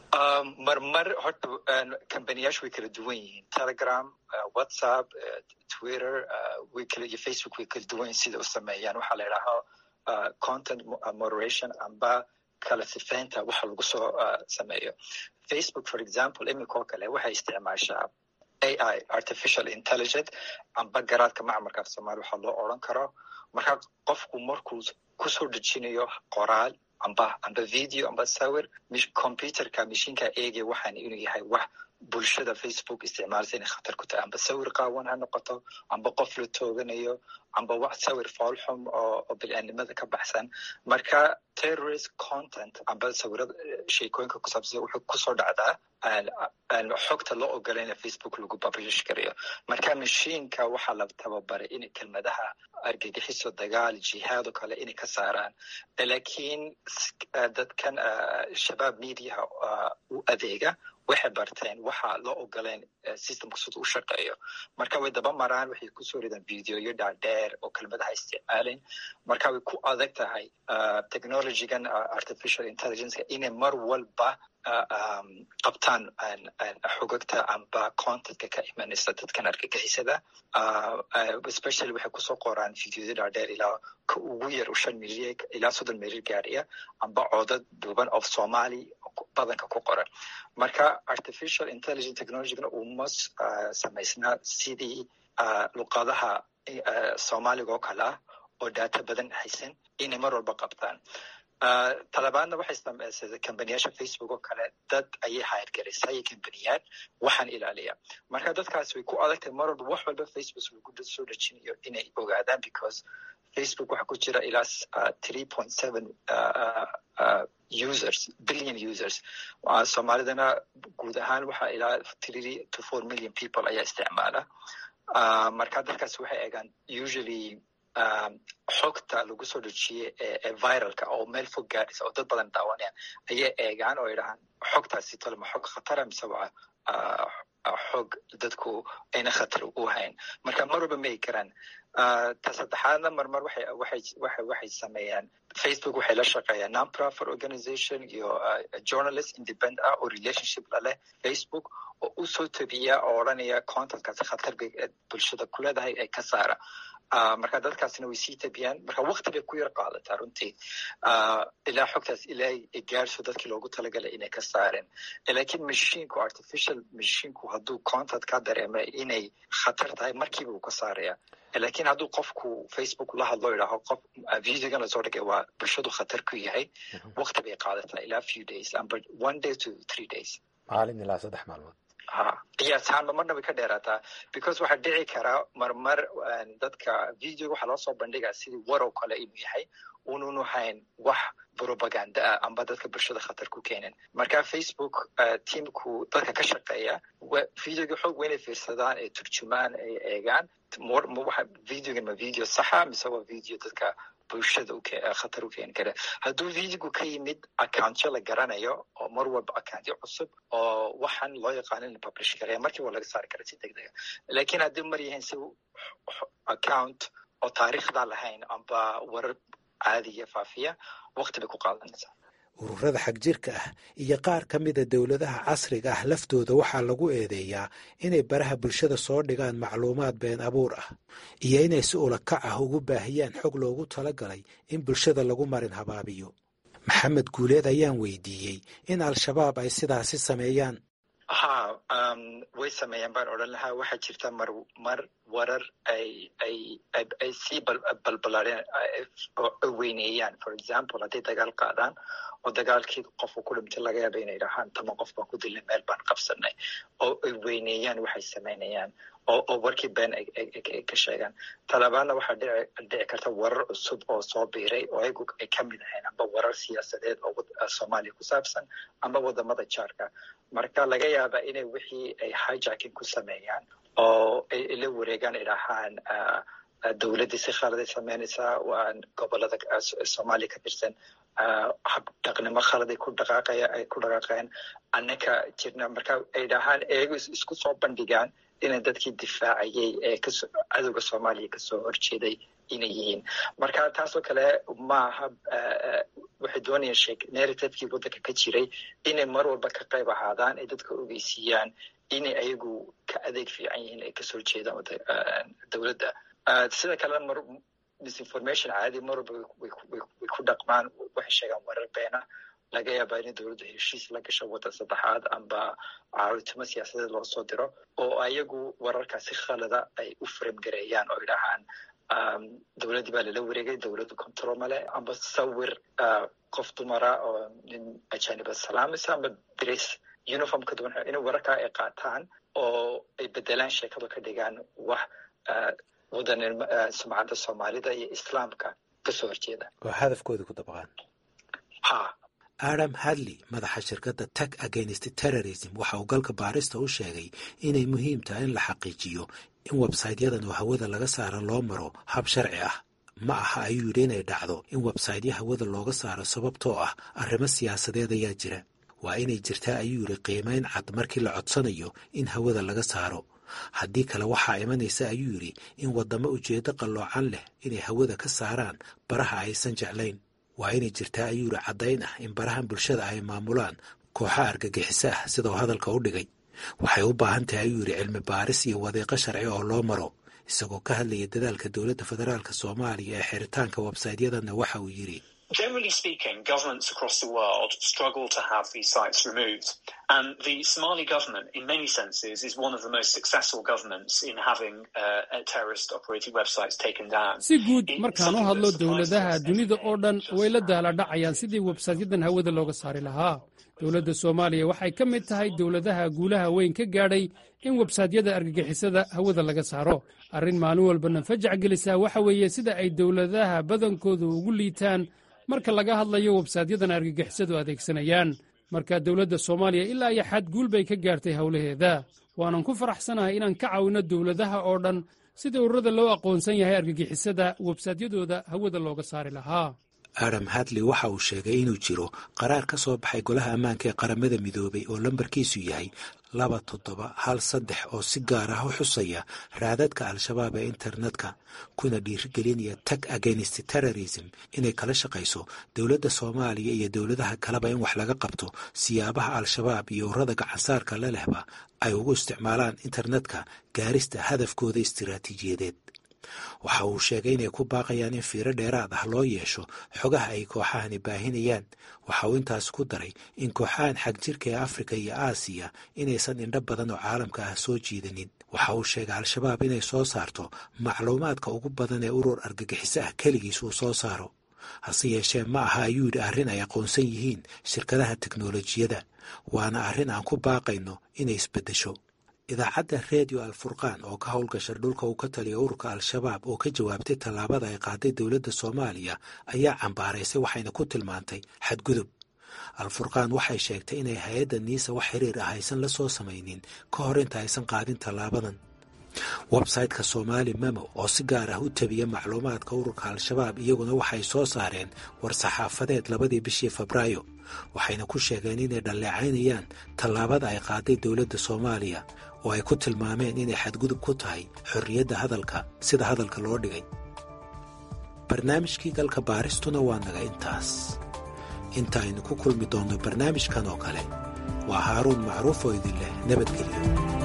marmar horta companiyaashu way kala duwan yihiin telegram whatsapp twitter way kala iyo facebook way kala duwan yihin sida u sameeyaan waxaa la idhaahaa content moderation amba kala sifeynta waxa lagu soo sameeyo facebook for example imika oo kale waxay isticmaashaa ai artificial intelligent amba garaadka macmarka af somalia waxaa loo oran karo marka qofku markuu kusoo dejinayo qoraal amba amba video amba sawir computerka mashiinka eegaya waxaan inuu yahay wax bulshada facebook isticmaalsa inay khatar ku tahay amba sawir qaawan ha noqoto amba qof la tooganayo amba wax sawir foolxum oo bil'aanimada ka baxsan marka terrorist content amba sawirada sheekooyinka ku saabsan wuxuu kusoo dhacdaa xogta loo ogolayna facebook lagu publish garayo marka mashiinka waxaa la tababaray inay kelmadaha argagixiso dagaal jihaad oo kale inay ka saaraan lakiin dadkan shabaab mediaha u adeega waxay barteen waxa loo ogoleen systemka sida u shaqeeyo marka way daba maraan waxay kusoo ridaan videoyo dhaadheer oo kelmadaha isticmaalayn marka way ku adag tahay technologygan artificial intelligenceka inay mar walba qabtaan xogagta amba contentka ka imanaysa dadkan argagixisada especially waxay kusoo qoraan videoyo dhaadheer ilaa ka ugu yar shan milyan ilaa soddon milyan gaariya amba codad duuban of somali badanka ku qoran marka artificial intelligence technologygana uma samaysnaa sidii luqadaha soomaaliga oo kale ah oo data badan haysan inay mar walba qabtaan talabaadna waxay samaysay kambaniyaasha facebook oo kale dad ayay hayargaraysay kambaniyaal waxaan ilaaliya marka dadkaas way ku adagtahay mar walba wax walba facebook lagu soo dejinayo inay ogaadaan because facebook waxaa ku jira ilaa three point seven users billion users soomaalidana guud ahaan waxaa ilaa three to four million people ayaa isticmaala marka dadkaas waxay eegaan usually xogta lagu soo dejiyey ee viralka oo meel fog gaadhaysa oo dad badan daawanayaan ayay eegaan oo idhahaan xogtaasi tolma xog khatara mise waa xog dadku ayna khatar u hayn marka mar walba ma egi karaan ta saddexaadna marmar waxay sameeyaan facebook waxay la shaqeeyaan non-profit organization iyo journalist independent ah oo relationship laleh facebook oo usoo tabiya oo odhanaya contentkaasi khatar bay bulshada ku leedahay ee ka saara marka dadkaasna way sii tabiyaan marka wakti bay ku yar qaadataa runtii ilaa xogtaas ilaa ay gaarso dadkii loogu talagalay inay ka saareen lakiin mashinku artificial mashinku hadduu content ka dareema inay khatar tahay markiiba uu ka saaraya lakiin hadduu qofku facebook la hadlo idhaaho qof videogan lasoo dhigay waa bulshadu khatar ku yahay wakti bay qaadataa ilaa few days amba one day to three days maalin ilaa saddex maalmood ha qiyaasahaanba marna way ka dheeraataa because waxaa dhici karaa marmar dadka videoga waxaa loo soo bandhigaa sidii warow kale inuu yahay ununu hayn wax propaganda ah amba dadka bulshada khatar ku keenin marka facebook tiamku dadka ka shaqeeya videoga xoog weynay fiirsadaan ay turjumaan ay eegaan videogan ma video saxa mise waa video dadka bulshada khatar u keeni kara hadduu videogu ka yimid accountyo la garanayo oo mar walba accountyo cusub oo waxaan loo yaqaano in la publish karaya markii waa laga saari kara si deg dega lakiin haddii mar yahayn si account oo taariikhda lahayn amba warar caadiya faafiya wakti bay ku qaadanaysaa ururada xagjirka ah iyo qaar ka mida dowladaha casriga ah laftooda waxaa lagu eedeeyaa inay baraha bulshada soo dhigaan macluumaad been abuur ah iyo inay si ulakac ah ugu baahiyaan xog loogu talagalay in bulshada lagu marin habaabiyo maxamed guuleed ayaan weydiiyey in al-shabaab ay sidaasi sameeyaan ha way sameeyaan baan odhan lahaa waxaa jirta mar mar warar ay ay ay sii balbalaadeen weyneeyaan for example hadday dagaal qaadaan oo dagaalkii qofka ku dhintay laga yaaba inay dhahaan tama qof baan ku dilnay meel baan qabsanay oo ay weyneeyaan waxay samaynayaan oo oo warkii been ay ka sheegaan talabaadna waxaa dhici dhici karta warar cusub oo soo biiray oo ayagu ay ka mid ahayn amba warar siyaasadeed oo soomaaliya ku saabsan amba wadamada jaarka marka laga yaaba inay wixii ay hijacking ku sameeyaan oo ay la wareegaan ay dhahaan dowladdii si khaladay samaynaysaa waa gobolada soomaaliya ka tirsan habdhaqnimo khaladay ku dhaqaaqaya ay ku dhaqaaqeen annaka jirna marka ay dhahaan eego isku soo bandhigaan inay dadkii difaacayay ee kasoo cadowga soomaaliya kasoo horjeeday inay yihiin marka taasoo kale maaha waxay doonayaan sheek narrativekii waddanka ka jiray inay mar walba ka qayb ahaadaan ay dadka ogeysiiyaan inay ayagu ka adeeg fiican yihiin ay kasoo horjeedaan dowladda sida kalena mar misinformation caadi mar walba way ku dhaqmaan waxay sheegaan warar beena laga yaabaa in dowladda heshiis la gasho waddan saddexaad amba caawitimo siyaasadeed loo soo diro oo ayagu wararkaasi khalada ay u framgareeyaan oo idhahaan dowladdii baa lala wareegay dowladda control male amba sawir qof dumara oo nin ajaniba salaamaysa amba dres uniform ka duwan inay wararkaa ay qaataan oo ay bedelaan sheekada ka dhigaan wax waddan sumcadda soomaalida iyo islaamka kasoo horjeeda oo hadafkooda ku dabaqaan ha adam hadley madaxa shirkadda tag against terrorism waxa uu galka baarista u sheegay inay muhiim tahay in la xaqiijiyo in websaytyadan oo hawada laga saaro loo maro hab sharci ah ma aha ayuu yidhi inay dhacdo in websaytya hawada looga saaro sababtoo ah arrimo siyaasadeed ayaa jira waa inay jirtaa ayuu yidhi qiimayn cad markii la codsanayo in hawada laga saaro haddii kale waxaa imanaysa ayuu yidhi in waddamo ujeeddo qalloocan leh inay hawada ka saaraan baraha aysan jeclayn waa inay jirtaa ayuu yidhi caddayn ah in barahan bulshada ay maamulaan kooxa argagixiso ah sidoo hadalka u dhigay waxay u baahan tahay ayuu yidhi cilmi baaris iyo wadiiqo sharci oo loo maro isagoo ka hadlaya dadaalka dowladda federaalk soomaaliya ee xiritaanka websaytyadanna waxa uu yidhi Generally speaking, governments across the world struggle to have these sites removed. And the Somali government, in many senses, is one of the most successful governments in having uh, terrorist operated websites taken down. si guud markaan u hadlo dowladaha dunida oo dhan way la daaladhacayaan sidii websaytyadan hawada looga saari lahaa dowladda soomaaliya waxay ka mid tahay dowladaha guulaha weyn ka gaadhay in websaytyada argagixisada hawada laga saaro arrin maalin walbana fajac gelisaa waxa weeye sida ay dowladaha badankoodu ugu liitaan marka laga hadlayo websaydyadan argagixisadu adeegsanayaan marka dowladda soomaaliya ilaa iyo xad guul bay ka gaartay howlaheeda waanan ku faraxsanahay inaan ka caawinno dowladaha oo dhan sidii ururada loo aqoonsan yahay argagixisada websaytyadooda hawada looga saari lahaa adam hadley waxa uu sheegay inuu jiro qaraar ka soo baxay golaha ammaanka ee qaramada midoobay oo lambarkiisu yahay laba toddoba hal saddex oo si gaar ah u xusaya raadadka al-shabaab ee internetka kuna dhiirigelinaya tag against terrorism inay kala shaqayso dowladda soomaaliya iyo dowladaha kaleba in wax laga qabto siyaabaha al-shabaab iyo ururada gacansaarka la lehba ay ugu isticmaalaan internetka gaarista hadafkooda istiraatiijiyadeed waxa uu sheegay inay ku baaqayaan in fiiro dheeraad ah loo yeesho xogaha ay kooxahani baahinayaan waxa uu intaas ku daray in kooxahan xagjirka ee afrika iyo aasiya inaysan indho badan oo caalamka ah soo jiidanin waxa uu sheegay al-shabaab inay soo saarto macluumaadka ugu badan ee urur argagixiso ah keligiis uu soo saaro hase yeeshee ma aha ayuu yidhi arrin ay aqoonsan yihiin shirkadaha teknolojiyadda waana arrin aan ku baaqayno inay isbeddesho idaacadda redio alfurqaan oo ka howlgasha dhulka uu ka taliya ururka al-shabaab oo ka jawaabtay tallaabada ay qaaday dowladda soomaaliya ayaa cambaaraysay waxayna ku tilmaantay xadgudub al-furqaan waxay sheegtay inay hay-adda niisa wax xiriir ah aysan la soo samaynin ka hor inta aysan qaadin tallaabadan websayte-ka soomaali memo oo si gaar ah u tabiya macluumaadka ururka al-shabaab iyaguna waxay soo saareen war-saxaafadeed labadii bishii febraayo waxayna ku sheegeen inay dhalleecaynayaan tallaabada ay qaaday dowladda soomaaliya oo ay ku tilmaameen inay xadgudub ku tahay xorriyadda hadalka sida hadalka loo dhigay barnaamijkii galka baaristuna waa naga intaas inta aynu ku kulmi doonno barnaamijkan oo kale waa haaruun macruuf oo idin leh nabadgelyo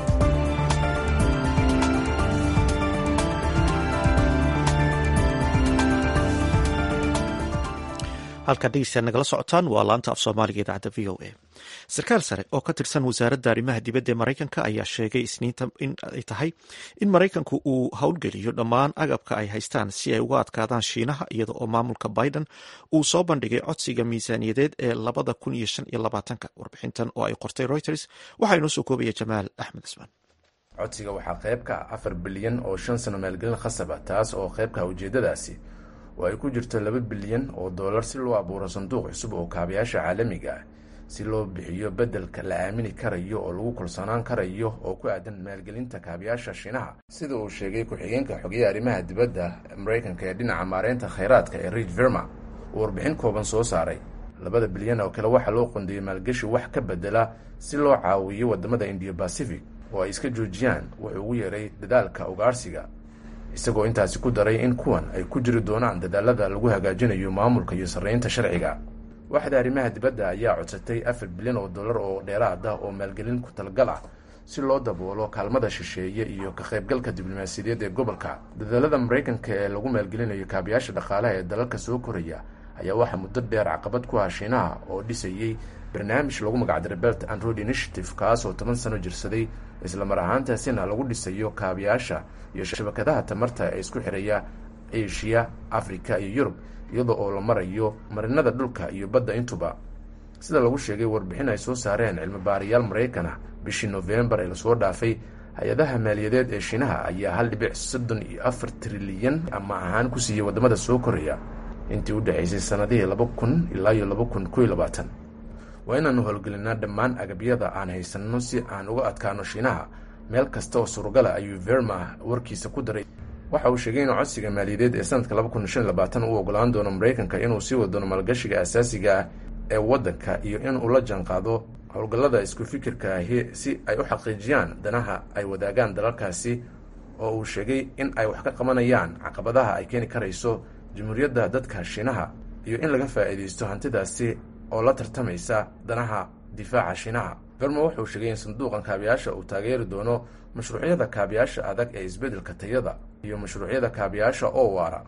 halkaad dhegeystayaad nagala socotaan waa laanta af soomaaliga idaacadda v o a sarkaal sare oo ka tirsan wasaaradda arrimaha dibadda ee maraykanka ayaa sheegay isniinta in ay tahay in maraykanku uu howlgeliyo dhammaan agabka ay haystaan si ay uga adkaadaan shiinaha iyada oo maamulka biden uu soo bandhigay codsiga miisaaniyadeed ee labada kun iyo shan iyo labaatanka warbixintan oo ay qortay reuters waxaa inoo soo koobaya jamaal axmed cismaan codsiga waxaa qayb ka ah afar bilyan oo shan sano maalgelin khasaba taas oo qaybka ujeedadaasi oo ay ku jirto laba bilyan oo dollar si loo abuuro sanduuq cusub oo kaabayaasha caalamiga ah si loo bixiyo beddelka la aamini karayo oo lagu kalsoonaan karayo oo ku aadan maalgelinta kaabayaasha shiinaha sida uu sheegay ku-xigeenka xogeya arrimaha dibadda maraykanka ee dhinaca maareynta khayraadka ee rid verma uu warbixin kooban soo saaray labada bilyan oo kale waxaa loo qondeeyey maalgeshi wax ka bedela si loo caawiyo waddamada indiya bacific oo ay iska joojiyaan wuxuu ugu yeeray dadaalka ugaarsiga isagoo intaasi ku daray in kuwan ay ku jiri doonaan dadaalada lagu hagaajinayo maamulka iyo sarreynta sharciga waxda arrimaha dibadda ayaa codsatay afar bilyan oo dollar oo dheeraad ah oo maalgelin ku talgal ah si loo daboolo kaalmada shisheeye iyo ka qaybgalka diblomaasiyadeed ee gobolka dadaalada maraykanka ee lagu maalgelinayo kaabayaasha dhaqaalaha ee dalalka soo koraya ayaa waxaa muddo dheer caqabad ku ah shiinaha oo dhisayey barnaamij lagu magacdaray belt and road initiative kaas oo toban sano jirsaday islamar ahaantaasina lagu dhisayo kaabayaasha iyo shabakadaha tamarta ee isku xiraya asia africa iyo yurub iyadoo oo la marayo marinada dhulka iyo badda intuba sida lagu sheegay warbixin ay soo saareen cilmi baarayaal maraykan ah bishii nofembar ee lasoo dhaafay hay-adaha maaliyadeed ee shiinaha ayaa hal dhibic soddon iyo afar trilyan ama ahaan ku siiyey waddamada soo koraya intii u dhexaysay sanadihii laba kun ilaa iyo laba kun koiyo labaatan waa inaanu howlgelinaa dhammaan agabyada aan haysanno si aan uga adkaano shiinaha meel kasta oo surugala ayuu verma warkiisa ku daray waxa uu sheegay inuu codsiga maaliyadeed ee sanadka laba kun shan labaatan uu ogolaan doono maraykanka inuu sii wadoono maalgashiga asaasiga ah ee waddanka iyo inuu la jaanqaado howlgallada isku fikirka ahi si ay u xaqiijiyaan danaha ay wadaagaan dalalkaasi oo uu sheegay in ay wax ka qabanayaan caqabadaha ay keeni karayso jamhuuriyadda dadka shiinaha iyo in laga faa'iidaysto hantidaasi oo la tartamaysa danaha difaaca shiinaha verma wuxuu sheegay in sanduuqan kaabayaasha uu taageeri doono mashruucyada kaabayaasha adag ee isbeddelka tayada iyo mashruucyada kaabayaasha oo waara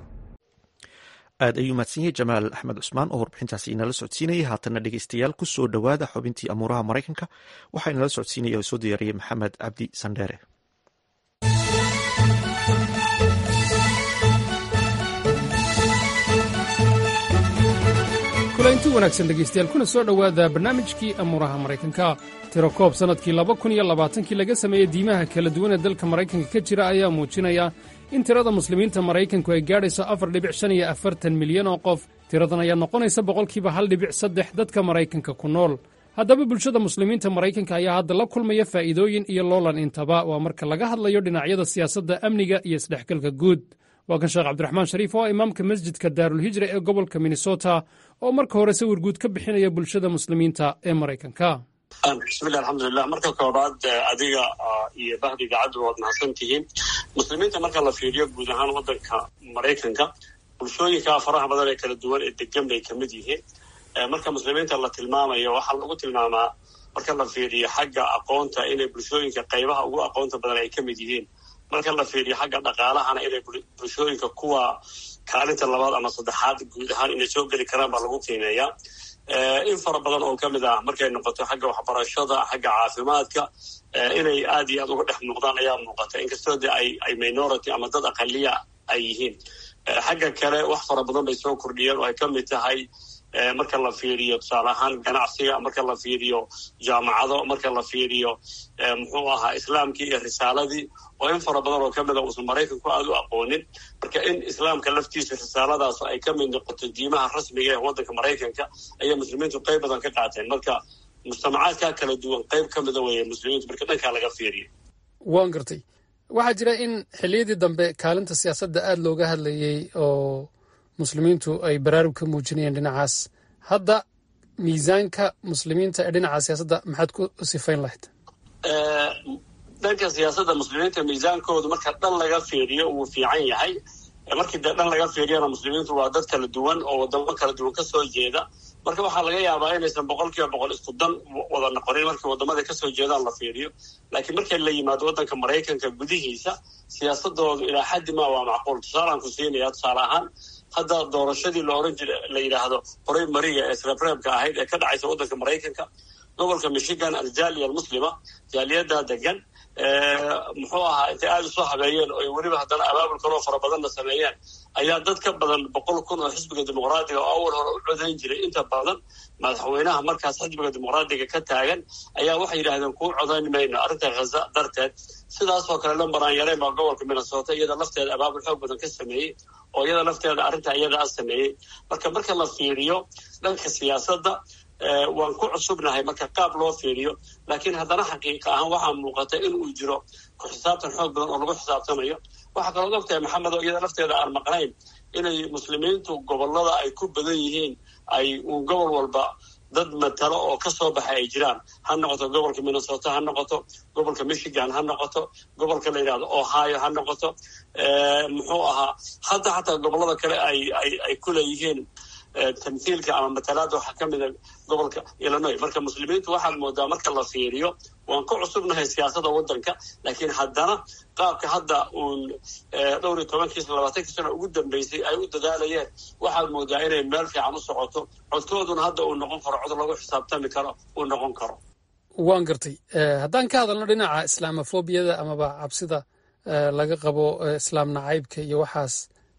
aad ayuu mahadsan yahay jamaal axmed cusmaan oo warbixintaasi inala socodsiinayay haatanna dhegeystayaal ku soo dhowaada xubintii amuuraha maraykanka waxaa inala socodsiinaya oo soo diyaariyey maxamed cabdi sandheere kulanti wanaagsan dhegaystayaal kuna soo dhowaada barnaamijkii amuuraha maraykanka tiro koob sannadkii laba kun iyo labaatankii laga sameeyey diimaha kala duwan ee dalka maraykanka ka jira ayaa muujinaya in tirada muslimiinta maraykanku ay gaadhayso afar dhibic shan iyo afartan milyan oo qof tiradan ayaa noqonaysa boqolkiiba hal dhibic saddex dadka maraykanka ku nool haddaba bulshada muslimiinta maraykanka ayaa hadda la kulmaya faa'iidooyin iyo loolan intaba waa marka laga hadlayo dhinacyada siyaasadda amniga iyo isdhexgalka guud waa kan sheekh cabdiraxmaan shariif oo ah imaamka masjidka daarulhijra ee gobolka minnesota oo marka hore sawir guud ka bixinaya bulshada muslimiinta ee maraykanka bismillahi alxamdulilah marka koobaad adiga iyo bahdiga caddu waad mahadsan tihiin muslimiinta marka la fiiriyo guud ahaan waddanka maraykanka bulshooyinka faraha badan ee kala duwan ee degan bay kamid yihiin marka muslimiinta la tilmaamayo waxaa lagu tilmaamaa marka la fiiriyo xagga aqoonta inay bulshooyinka qaybaha ugu aqoonta badan ay kamid yihiin marka la fiiriyo xagga dhaqaalahana inay bulshooyinka kuwa kaalinta labaad ama saddexaad guud ahaan inay soo geli karaan baa lagu qiimeeyaa in fara badan oo ka mid ah markay noqoto xagga waxbarashada xagga caafimaadka inay aad iyo aad uga dhex muuqdaan ayaa muuqata inkastoo de ay ay minority ama dad aqaliya ay yihiin xagga kale wax fara badan bay soo kordhiyeen oo ay ka mid tahay marka la fiiriyo tusaale ahaan ganacsiga marka la fiiriyo jaamacado marka la fiiriyo muxuu ahaa islaamkii iyo risaaladii oo in fara badan oo ka mid a uusan maraykanku aada u aqoonin marka in islaamka laftiisa risaaladaas ay ka mid noqoto diimaha rasmiga ee waddanka maraykanka ayaa muslimiintu qayb badan ka qaateen marka mujtamacaadkaa kala duwan qayb ka mida weeye muslimiintu marka dhankaa laga fiiriyo waan gartay waxaa jira in xilliyadii dambe kaalinta siyaasadda aada looga hadlayey oo muslimiintu ay baraarug ka muujinayeen dhinacaas hadda miisaanka muslimiinta ee dhinaca siyaasadda maxaad ku sifayn lahayd dhanka siyaasadda muslimiinta miisaankoodu marka dhan laga fiiriyo wuu fiican yahay markii dee dhan laga fiiriyana muslimiintu waa dad kala duwan oo wadamo kala duwan kasoo jeeda marka waxaa laga yaabaa inaysan boqol kiiba boqol isku dan wada noqonin markii wadamada kasoo jeedaan la fiiriyo laakiin markii la yimaado waddanka maraykanka gudihiisa siyaasadoodu ilaa xaddi ma waa macquul tusaalaan ku siinaya tusaale ahaan hadda doorashadii la oran jira la yidhaahdo horay mariga ee sreebreebka ahayd ee ka dhacaysa waddanka maraykanka gobolka michigan aljaaliya almuslima jaaliyadda degan muxuu ahaa intay aada usoo habeeyeen oo weliba haddana abaabul kaloo fara badanna sameeyeen ayaa dad ka badan boqol kun oo xisbiga dimuqraadiga oo awal hore u codayn jiray inta badan madaxweynaha markaas xisbiga dimuqraadiga ka taagan ayaa waxay yidhahdeen kuu codayn mayno arrinta khaza darteed sidaasoo kale lambaraan yareen baa gobolka minnesota iyada lafteeda abaabul xoog badan ka sameeyey oo iyada lafteeda arrinta iyada a sameeyey marka marka la fiiriyo dhanka siyaasadda waan ku cusubnahay marka qaab loo fiiriyo laakiin haddana xaqiiqa ahaan waxaa muuqata in uu jiro ku xisaabtan xoog badan oo lagu xisaabtamayo waxaa kaloo ogtahay maxamed oo iyada lafteeda aan maqnayn inay muslimiintu gobolada ay ku badan yihiin ay uu gobol walba dad matalo oo ka soo baxay ay jiraan ha noqoto gobolka minnesota ha noqoto gobolka michigan ha noqoto gobolka la yidhahdo ohio ha noqoto muxuu ahaa hadda xataa gobolada kale ay ay ay ku leeyihiin tamhiilka ama matalaada waxaa ka mida gobolka illinois marka muslimiintu waxaad moodaa marka la fiiriyo waan ku cusubnahay siyaasada waddanka laakiin haddana qaabka hadda uun dhowr iyo tobankiisa labaatankii sano ugu dambeysay ay u dadaalayeen waxaad moodaa inay meel fiican u socoto codkooduna hadda uu noqon karo cod lagu xisaabtami karo uu noqon karo waan gartay haddaan ka hadalno dhinaca islaamofobiyada amaba cabsida laga qabo islaam nacaybka iyo waxaas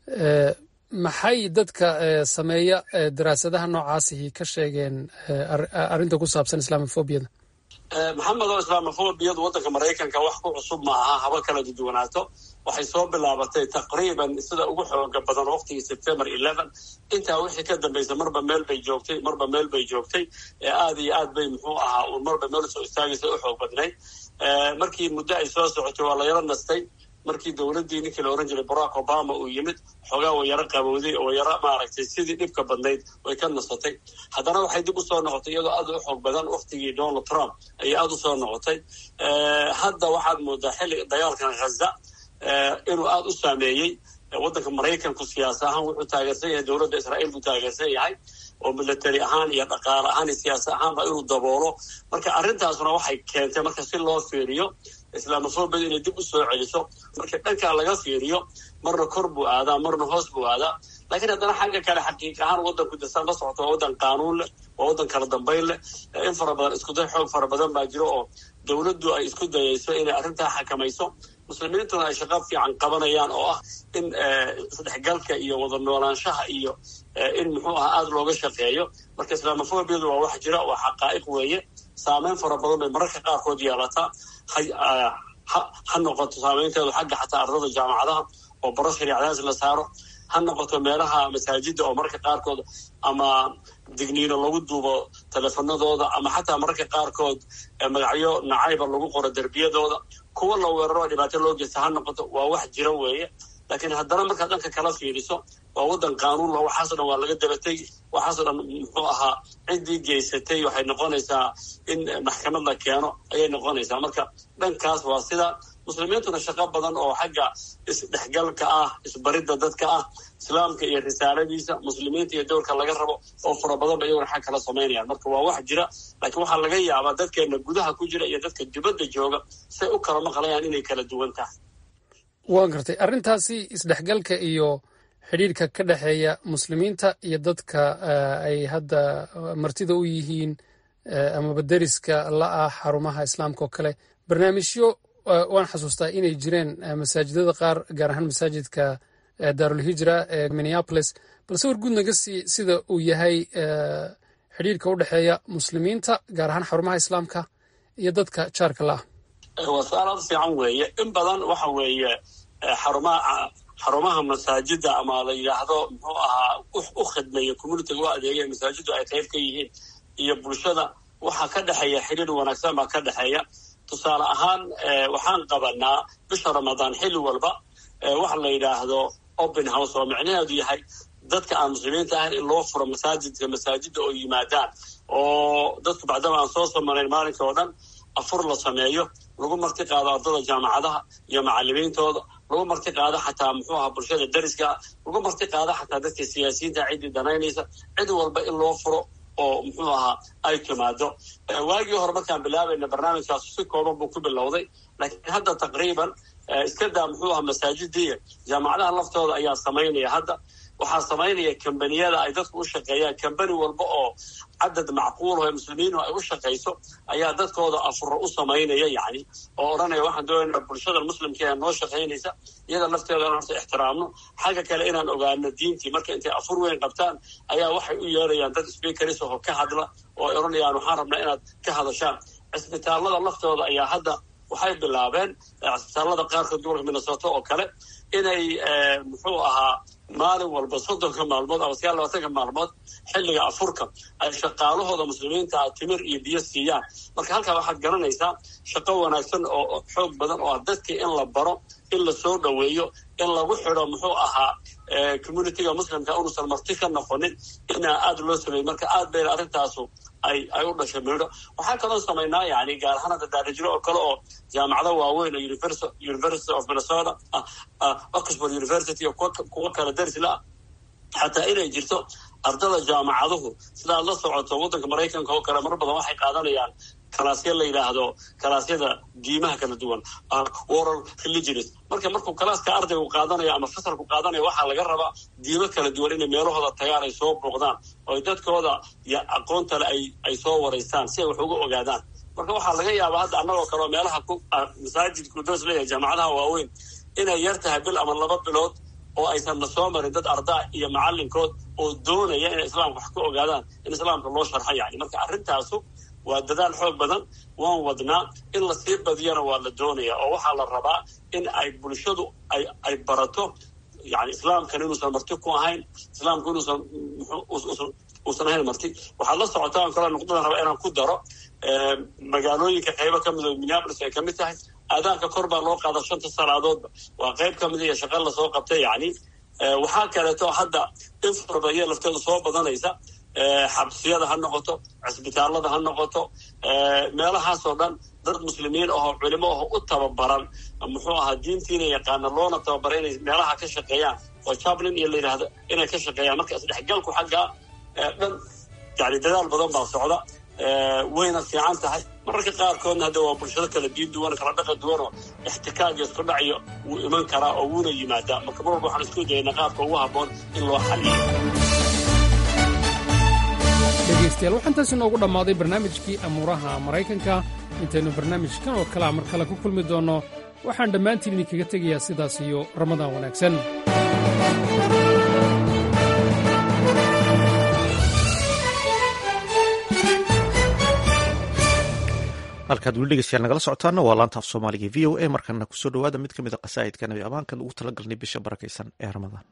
maxay dadka sameeya daraasadaha noocaasihi ka sheegeen arrinta ku saabsan islaamofobiyada maxamed oo islaamofobiyadu waddanka maraykanka wax ku cusub ma aha haba kala duduwanaato waxay soo bilaabatay taqriiban sida ugu xooga badan waqtigii september eleven intaa wixii ka dambaysa marba meel bay joogtay marba meel bay joogtay aad iyo aad bay muxuu ahaa uun marba meel soo istaagaysa u xoog badnayd markii muddo ay soo socotay waa la yaro nastay markii dowladdii ninkii la ohan jiray barack obama uu yimid xoogaa way yaro qabowday oo yaro maaragtay sidii dhibka badnayd way ka nasatay haddana waxay dib usoo noqotay iyadoo aad u xoog badan waktigii donald trump ayay aada usoo noqotay hadda waxaad moodaa xilli dagaalkan khaza inuu aada u saameeyey waddanka maraykanku siyaas ahaan wuxuu taageersan yahay dowladda israa'iil buu taageersan yahay oo military ahaan iyo dhaqaale ahaan iyo siyaasa ahaanba inuu daboolo marka arrintaasuna waxay keentay marka si loo fiiriyo islaamofobiyada inay dib u soo celiso marka dhankaa laga fiiriyo marna kor buu aadaa marna hoos buu aadaa laakiin haddana xagga kale xaqiiq ahaan waddanku dasaan la socoto waa waddan qaanuun leh waa waddan kala dambayn leh in fara badan iskuday xoog fara badan baa jiro oo dowladdu ay isku dayayso inay arrintaa xakamayso muslimiintuna ay shaqo fiican qabanayaan oo ah in isdhexgalka iyo wada noolaanshaha iyo in muxuu aha aada looga shaqeeyo marka islaamofobiyadu waa wax jira waa xaqaa'iq weeye saameyn fara badan bay mararka qaarkood yeelataa ha noqoto saameynteedu xagga xataa ardada jaamacadaha oo baro shariicadaas la saaro ha noqoto meelaha masaajida oo mararka qaarkood ama digniino lagu duubo teleefanadooda ama xataa mararka qaarkood magacyo nacayba lagu qoro derbiyadooda kuwa la weeraro dhibaato loo geysta ha noqoto waa wax jira weeye laakiin haddana markaad dhanka kala fiiriso waa waddan qaanuunla waxaaso dhan waa laga dabatay waxaaso dhan muxuu ahaa ciddii geysatay waxay noqonaysaa in maxkamad la keeno ayay noqonaysaa marka dhankaas waa sida muslimiintuna shaqo badan oo xagga isdhexgalka ah isbaridda dadka ah islaamka iyo risaaladiisa muslimiinta iyo dowrka laga rabo oo fara badan ba iyaguna xag kala samaynayaan marka waa wax jira laakiin waxaa laga yaabaa dadkeena gudaha ku jira iyo dadka dibadda jooga say u kala maqlayaan inay kala duwan tahay waan gartay arrintaasi isdhexgalka iyo xidhiirka ka dhexeeya muslimiinta iyo dadka ay hadda martida u yihiin amaba deriska la ah xarumaha islaamka oo kale barnaamijyo waan xasuustaa inay jireen masaajidada qaar gaar ahaan masaajidka daarulhijra ee minneapolis balse war guud naga sii sida uu yahay xidhiirka u dhexeeya muslimiinta gaar ahaan xarumaha islaamka iyo dadka jaarka la ah waa su-aal aad fiican weeye in badan waxa weeye xarumaha xarumaha masaajida ama la yidhaahdo muxuu ahaa u khidmeeya communitiga u adeegaya masaajidu ay qayb ka yihiin iyo bulshada waxaa ka dhexeeya xiriir wanaagsan baa ka dhexeeya tusaale ahaan waxaan qabanaa bisha ramadaan xilli walba waxa la yidhaahdo open house oo micnaheedu yahay dadka aan muslimiinta ahayn in loo furo masaajidka masaajida oo yimaadaan oo dadku bacdama aan soo samarayn maalinka oo dhan afur la sameeyo lagu marti qaado ardada jaamacadaha iyo macalimiintooda lagu marti qaado xataa muxuu ahaa bulshada dariska lagu marti qaado xataa dadka siyaasiyiinta ciddii danaynaysa cid walba in loo furo oo muxuu ahaa ay timaado waagii hore markaan bilaabayna barnaamijkaas si kooban buu ku bilowday laakiin hadda taqriiban iska daa muxuu ahaa masaajidiiya jaamacadaha laftooda ayaa samaynaya hadda waxaa samaynaya kambaniyada ay dadku u shaqeeyaan kambani walba oo cadad macquul oo muslimiinu ay u shaqayso ayaa dadkooda afuro u samaynaya yani oo odhanaya waxaan doonayna bulshada muslimka ee noo shaqaynaysa iyada lafteeda inaan horta ixtiraamno xagga kale inaan ogaano diintii marka intay afur weyn qabtaan ayaa waxay u yeerayaan dad speakaris oo ka hadla oo ay odhanayaan waxaan rabnaa inaad ka hadashaan cisbitaalada laftooda ayaa hadda waxay bilaabeen cisbitaalada qaarkood gobolka minnesota oo kale inay muxuu ahaa maalin walba soddonka maalmood ama sagaal labaatanka maalmood xilliga afurka ay shaqaalahooda muslimiinta timir iyo biyo siiyaan marka halkaa waxaad garanaysaa shaqo wanaagsan oo xoog badan oo ah dadkii in la baro in la soo dhoweeyo in lagu xidho muxuu ahaa communitiga muslimka unuusan marti ka noqonin inaa aada loo sameeyey marka aad bayna arrintaasu ay ay u dhashay midho waxaa kaloo samaynaa yani gaar ahaan hadda daarijiro oo kale oo jaamacado waaweyn oo university of minnesota oxford university oo kuwa kale darisla ah xataa inay jirto ardada jaamacaduhu sidaad la socoto waddanka maraykanka oo kale mar badan waxay qaadanayaan kalaasya la yidhaahdo kalaasyada diimaha kala duwan oral religions marka markuu kalaaska ardaygu qaadanayo ama fasalku qaadanayo waxaa laga rabaa diimo kala duwan inay meelahooda tagaan ay soo booqdaan oo dadkooda iyo aqoontale ay ay soo waraystaan si ay wax uga ogaadaan marka waxaa laga yaabaa hadda annagoo kaleoo meelaha ku masaajidku dos leeyahay jaamacadaha waaweyn inay yar tahay bil ama laba bilood oo aysan na soo marin dad ardaa iyo macalinkood oo doonaya inay islaamka wax ka ogaadaan in islaamka loo sharxo yani marka arrintaasu waa dadaal xoog badan waan wadnaa in lasii badiyana waa la doonaya oo waxaa la rabaa in ay bulshadu ay ay barato yani islaamkan inuusan marti ku ahayn islaamku inuusan uusan ahayn marti waxaad la socotaan kale nuqdadan rabaa inaan ku daro magaalooyinka qaybo ka mid oo minneapolis ay ka mid tahay aadaanka kor baa loo qaada shanta salaadoodba waa qayb ka mid iyo shaqa lasoo qabtay yani waxaa kaleeto hadda in farabaya lafteedu soo badanaysa xabsiyada ha noqoto cisbitaalada ha noqoto meelahaasoo dhan dad muslimiin ahoo culimo aho u tababaran muxuu ahaa diintiina yaqaana loona tababara inay meelaha ka shaqeeyaan oo jablin iyo la yidhaahdo inay ka shaqeeyaan marka isdhexgalku xaggaa dhan yani dadaal badan baa socda wayna fiican tahay mararka qaarkoodna hadda waa bulshado kala diin duwan kala dhaqan duwanoo ixtikaag isku dhacyo wuu iman karaa oo wuuna yimaadaa marka mar walba waxaan isku dayaynaa qaabka ugu habboon in loo xaliyo dhegaystayaal waxaa intaas inoogu dhammaaday barnaamijkii amuuraha maraykanka intaynu barnaamijkan oo kalea mar kale ku kulmi doonno waxaan dhammaantiin idinkaga tegayaa sidaas iyo ramadaan wanaagsan halkaad weli dhegeystayaal nagala socotaana waa laanta af soomaaliga v o a markana kusoo dhowaada mid ka mid a qasaa'idka nabi amaankan ugu talagalnay bisha barakaysan ee ramadaan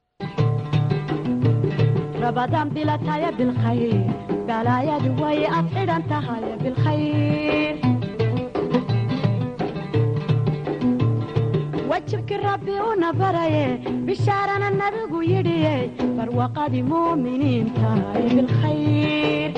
رمضان بلا تايا بالخير بلا يا دوي أفعل أنت هاي بالخير وجهك ربي ونبري بشارنا النبي يدي فروقة مؤمنين تاي بالخير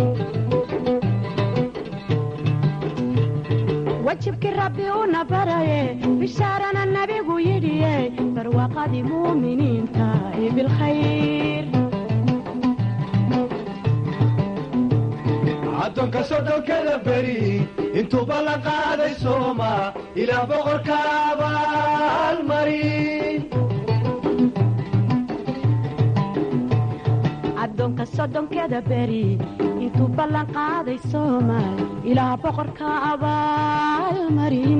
وجهك ربي ونبري بشارنا النبي يدي فروقة مؤمنين تاي بالخير addoonka soddonkeda beri intuu ballan qaaday sooma ilaa boqorka abaalmarin addoonka soddonkeda beri intuu ballan qaaday soomaal ilaa boqorka abaalmarin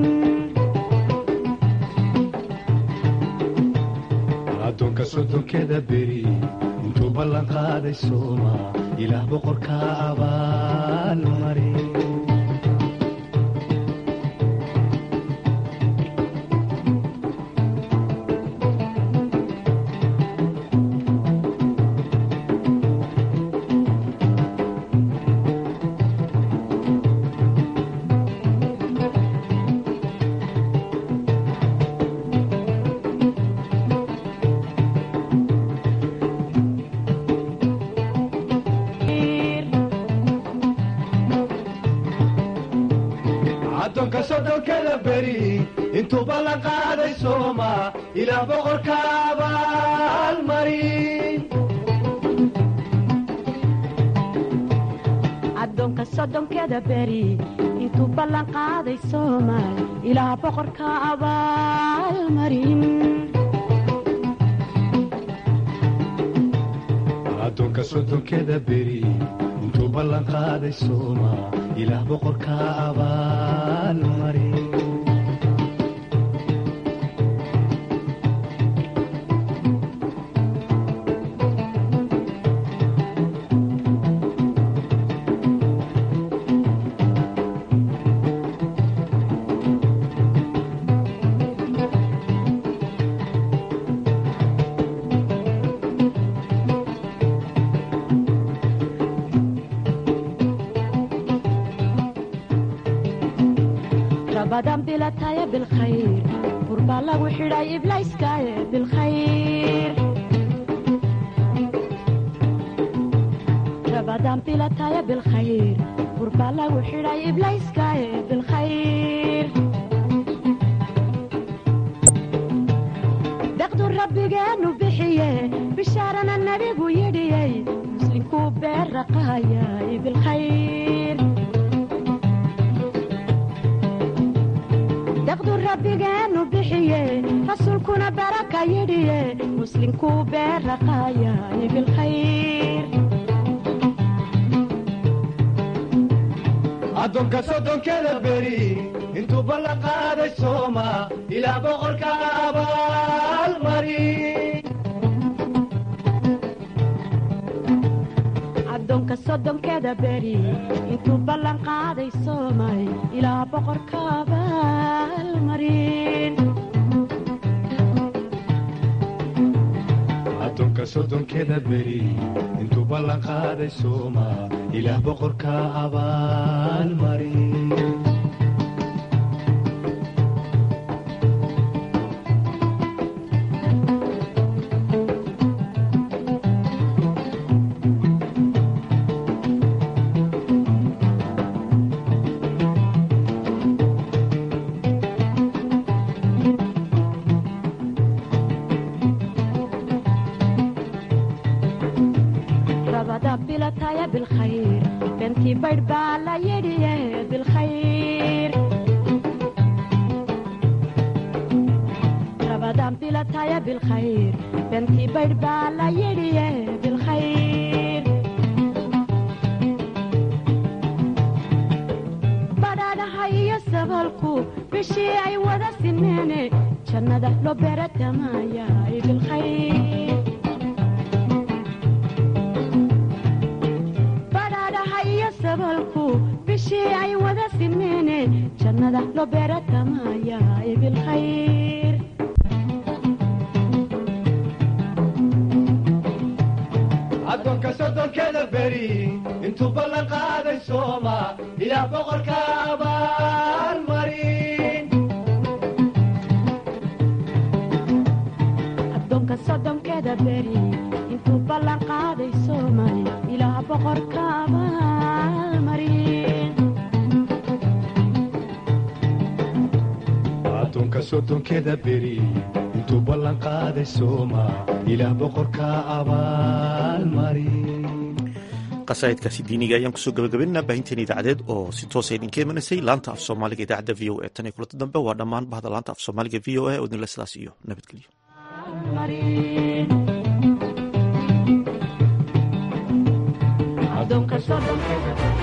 addoonka soddonkeda beri intuu ballan qaaday sooma ilaah boqorka abaalmarin addoonka soddonkeda beri intuu ballan qaaday sooma ilaah boqorka abaalmarin addoonka soddonkeda beri intuu ballan qaaday soomaal ilaa boqorka abaalmarin addoonka soddonkeda beri intuu ballan qaaday sooma ilaah boqorka abaalmarin rabadan bilataya bilkhayr burbaa lagu xidhay iblayskaaye bilkhayr rabadan bilataya bilkhayr burbaa lagu xidhay iblayskaaye bilkhayr daqdu rabbigeenu bixiye bishaarana nebigu yidhiyey muslinkuu beerraqaayay bilkhayr daqdu rabbigeenu bixiye rasuulkuna baraka yidhiye muslinkuu beerraqaayay bilkhayr addoonka soddonkeda beri intuu ballan qaaday sooma ilaa boqorka abaalmarin addoonka soddonkeda beri intuu ballan qaaday soomay ilaa boqorka abaalmarin addoonka soddonkeda beri intuu ballan qaaday sooma ilaah boqorka abaalmarin rabada bilataya bilkhayr bentii baydh baa la yidhiye bilkhayr rabadan bilataya bilkhayr bentii baydh baa la yidhiye bilkhayr badhaadhaha iyo sabalku bishii ay wada sineene jannada loo beeratamaayaay bilkhayr badhaadhaha iyo sabalku bishii ay wada sineene jannada loo beeratamaayaay bilkhayr addoonka soddonkeda beri intuu ballan qaaday sooma ilaah boqorka abaalmarin addoonka soddonkeda beri intuu ballan qaaday soomay ilaa boqorka abaalmarin addoonka soddonkeda beri intuu ballan qaaday sooma ilaah boqorka abaalmarin qasaa'idkaasi diiniga ayaan kusoo gabagabaynaa baahinteena idaacadeed oo si toosa idinka imanaysay laanta af soomaaliga idaacadda v o e tan iyo kulanta dambe waa dhammaan bahda laanta af soomaaliga v o e oo idinle sidaas iyo nabadgelyo addoonka sodonkeeda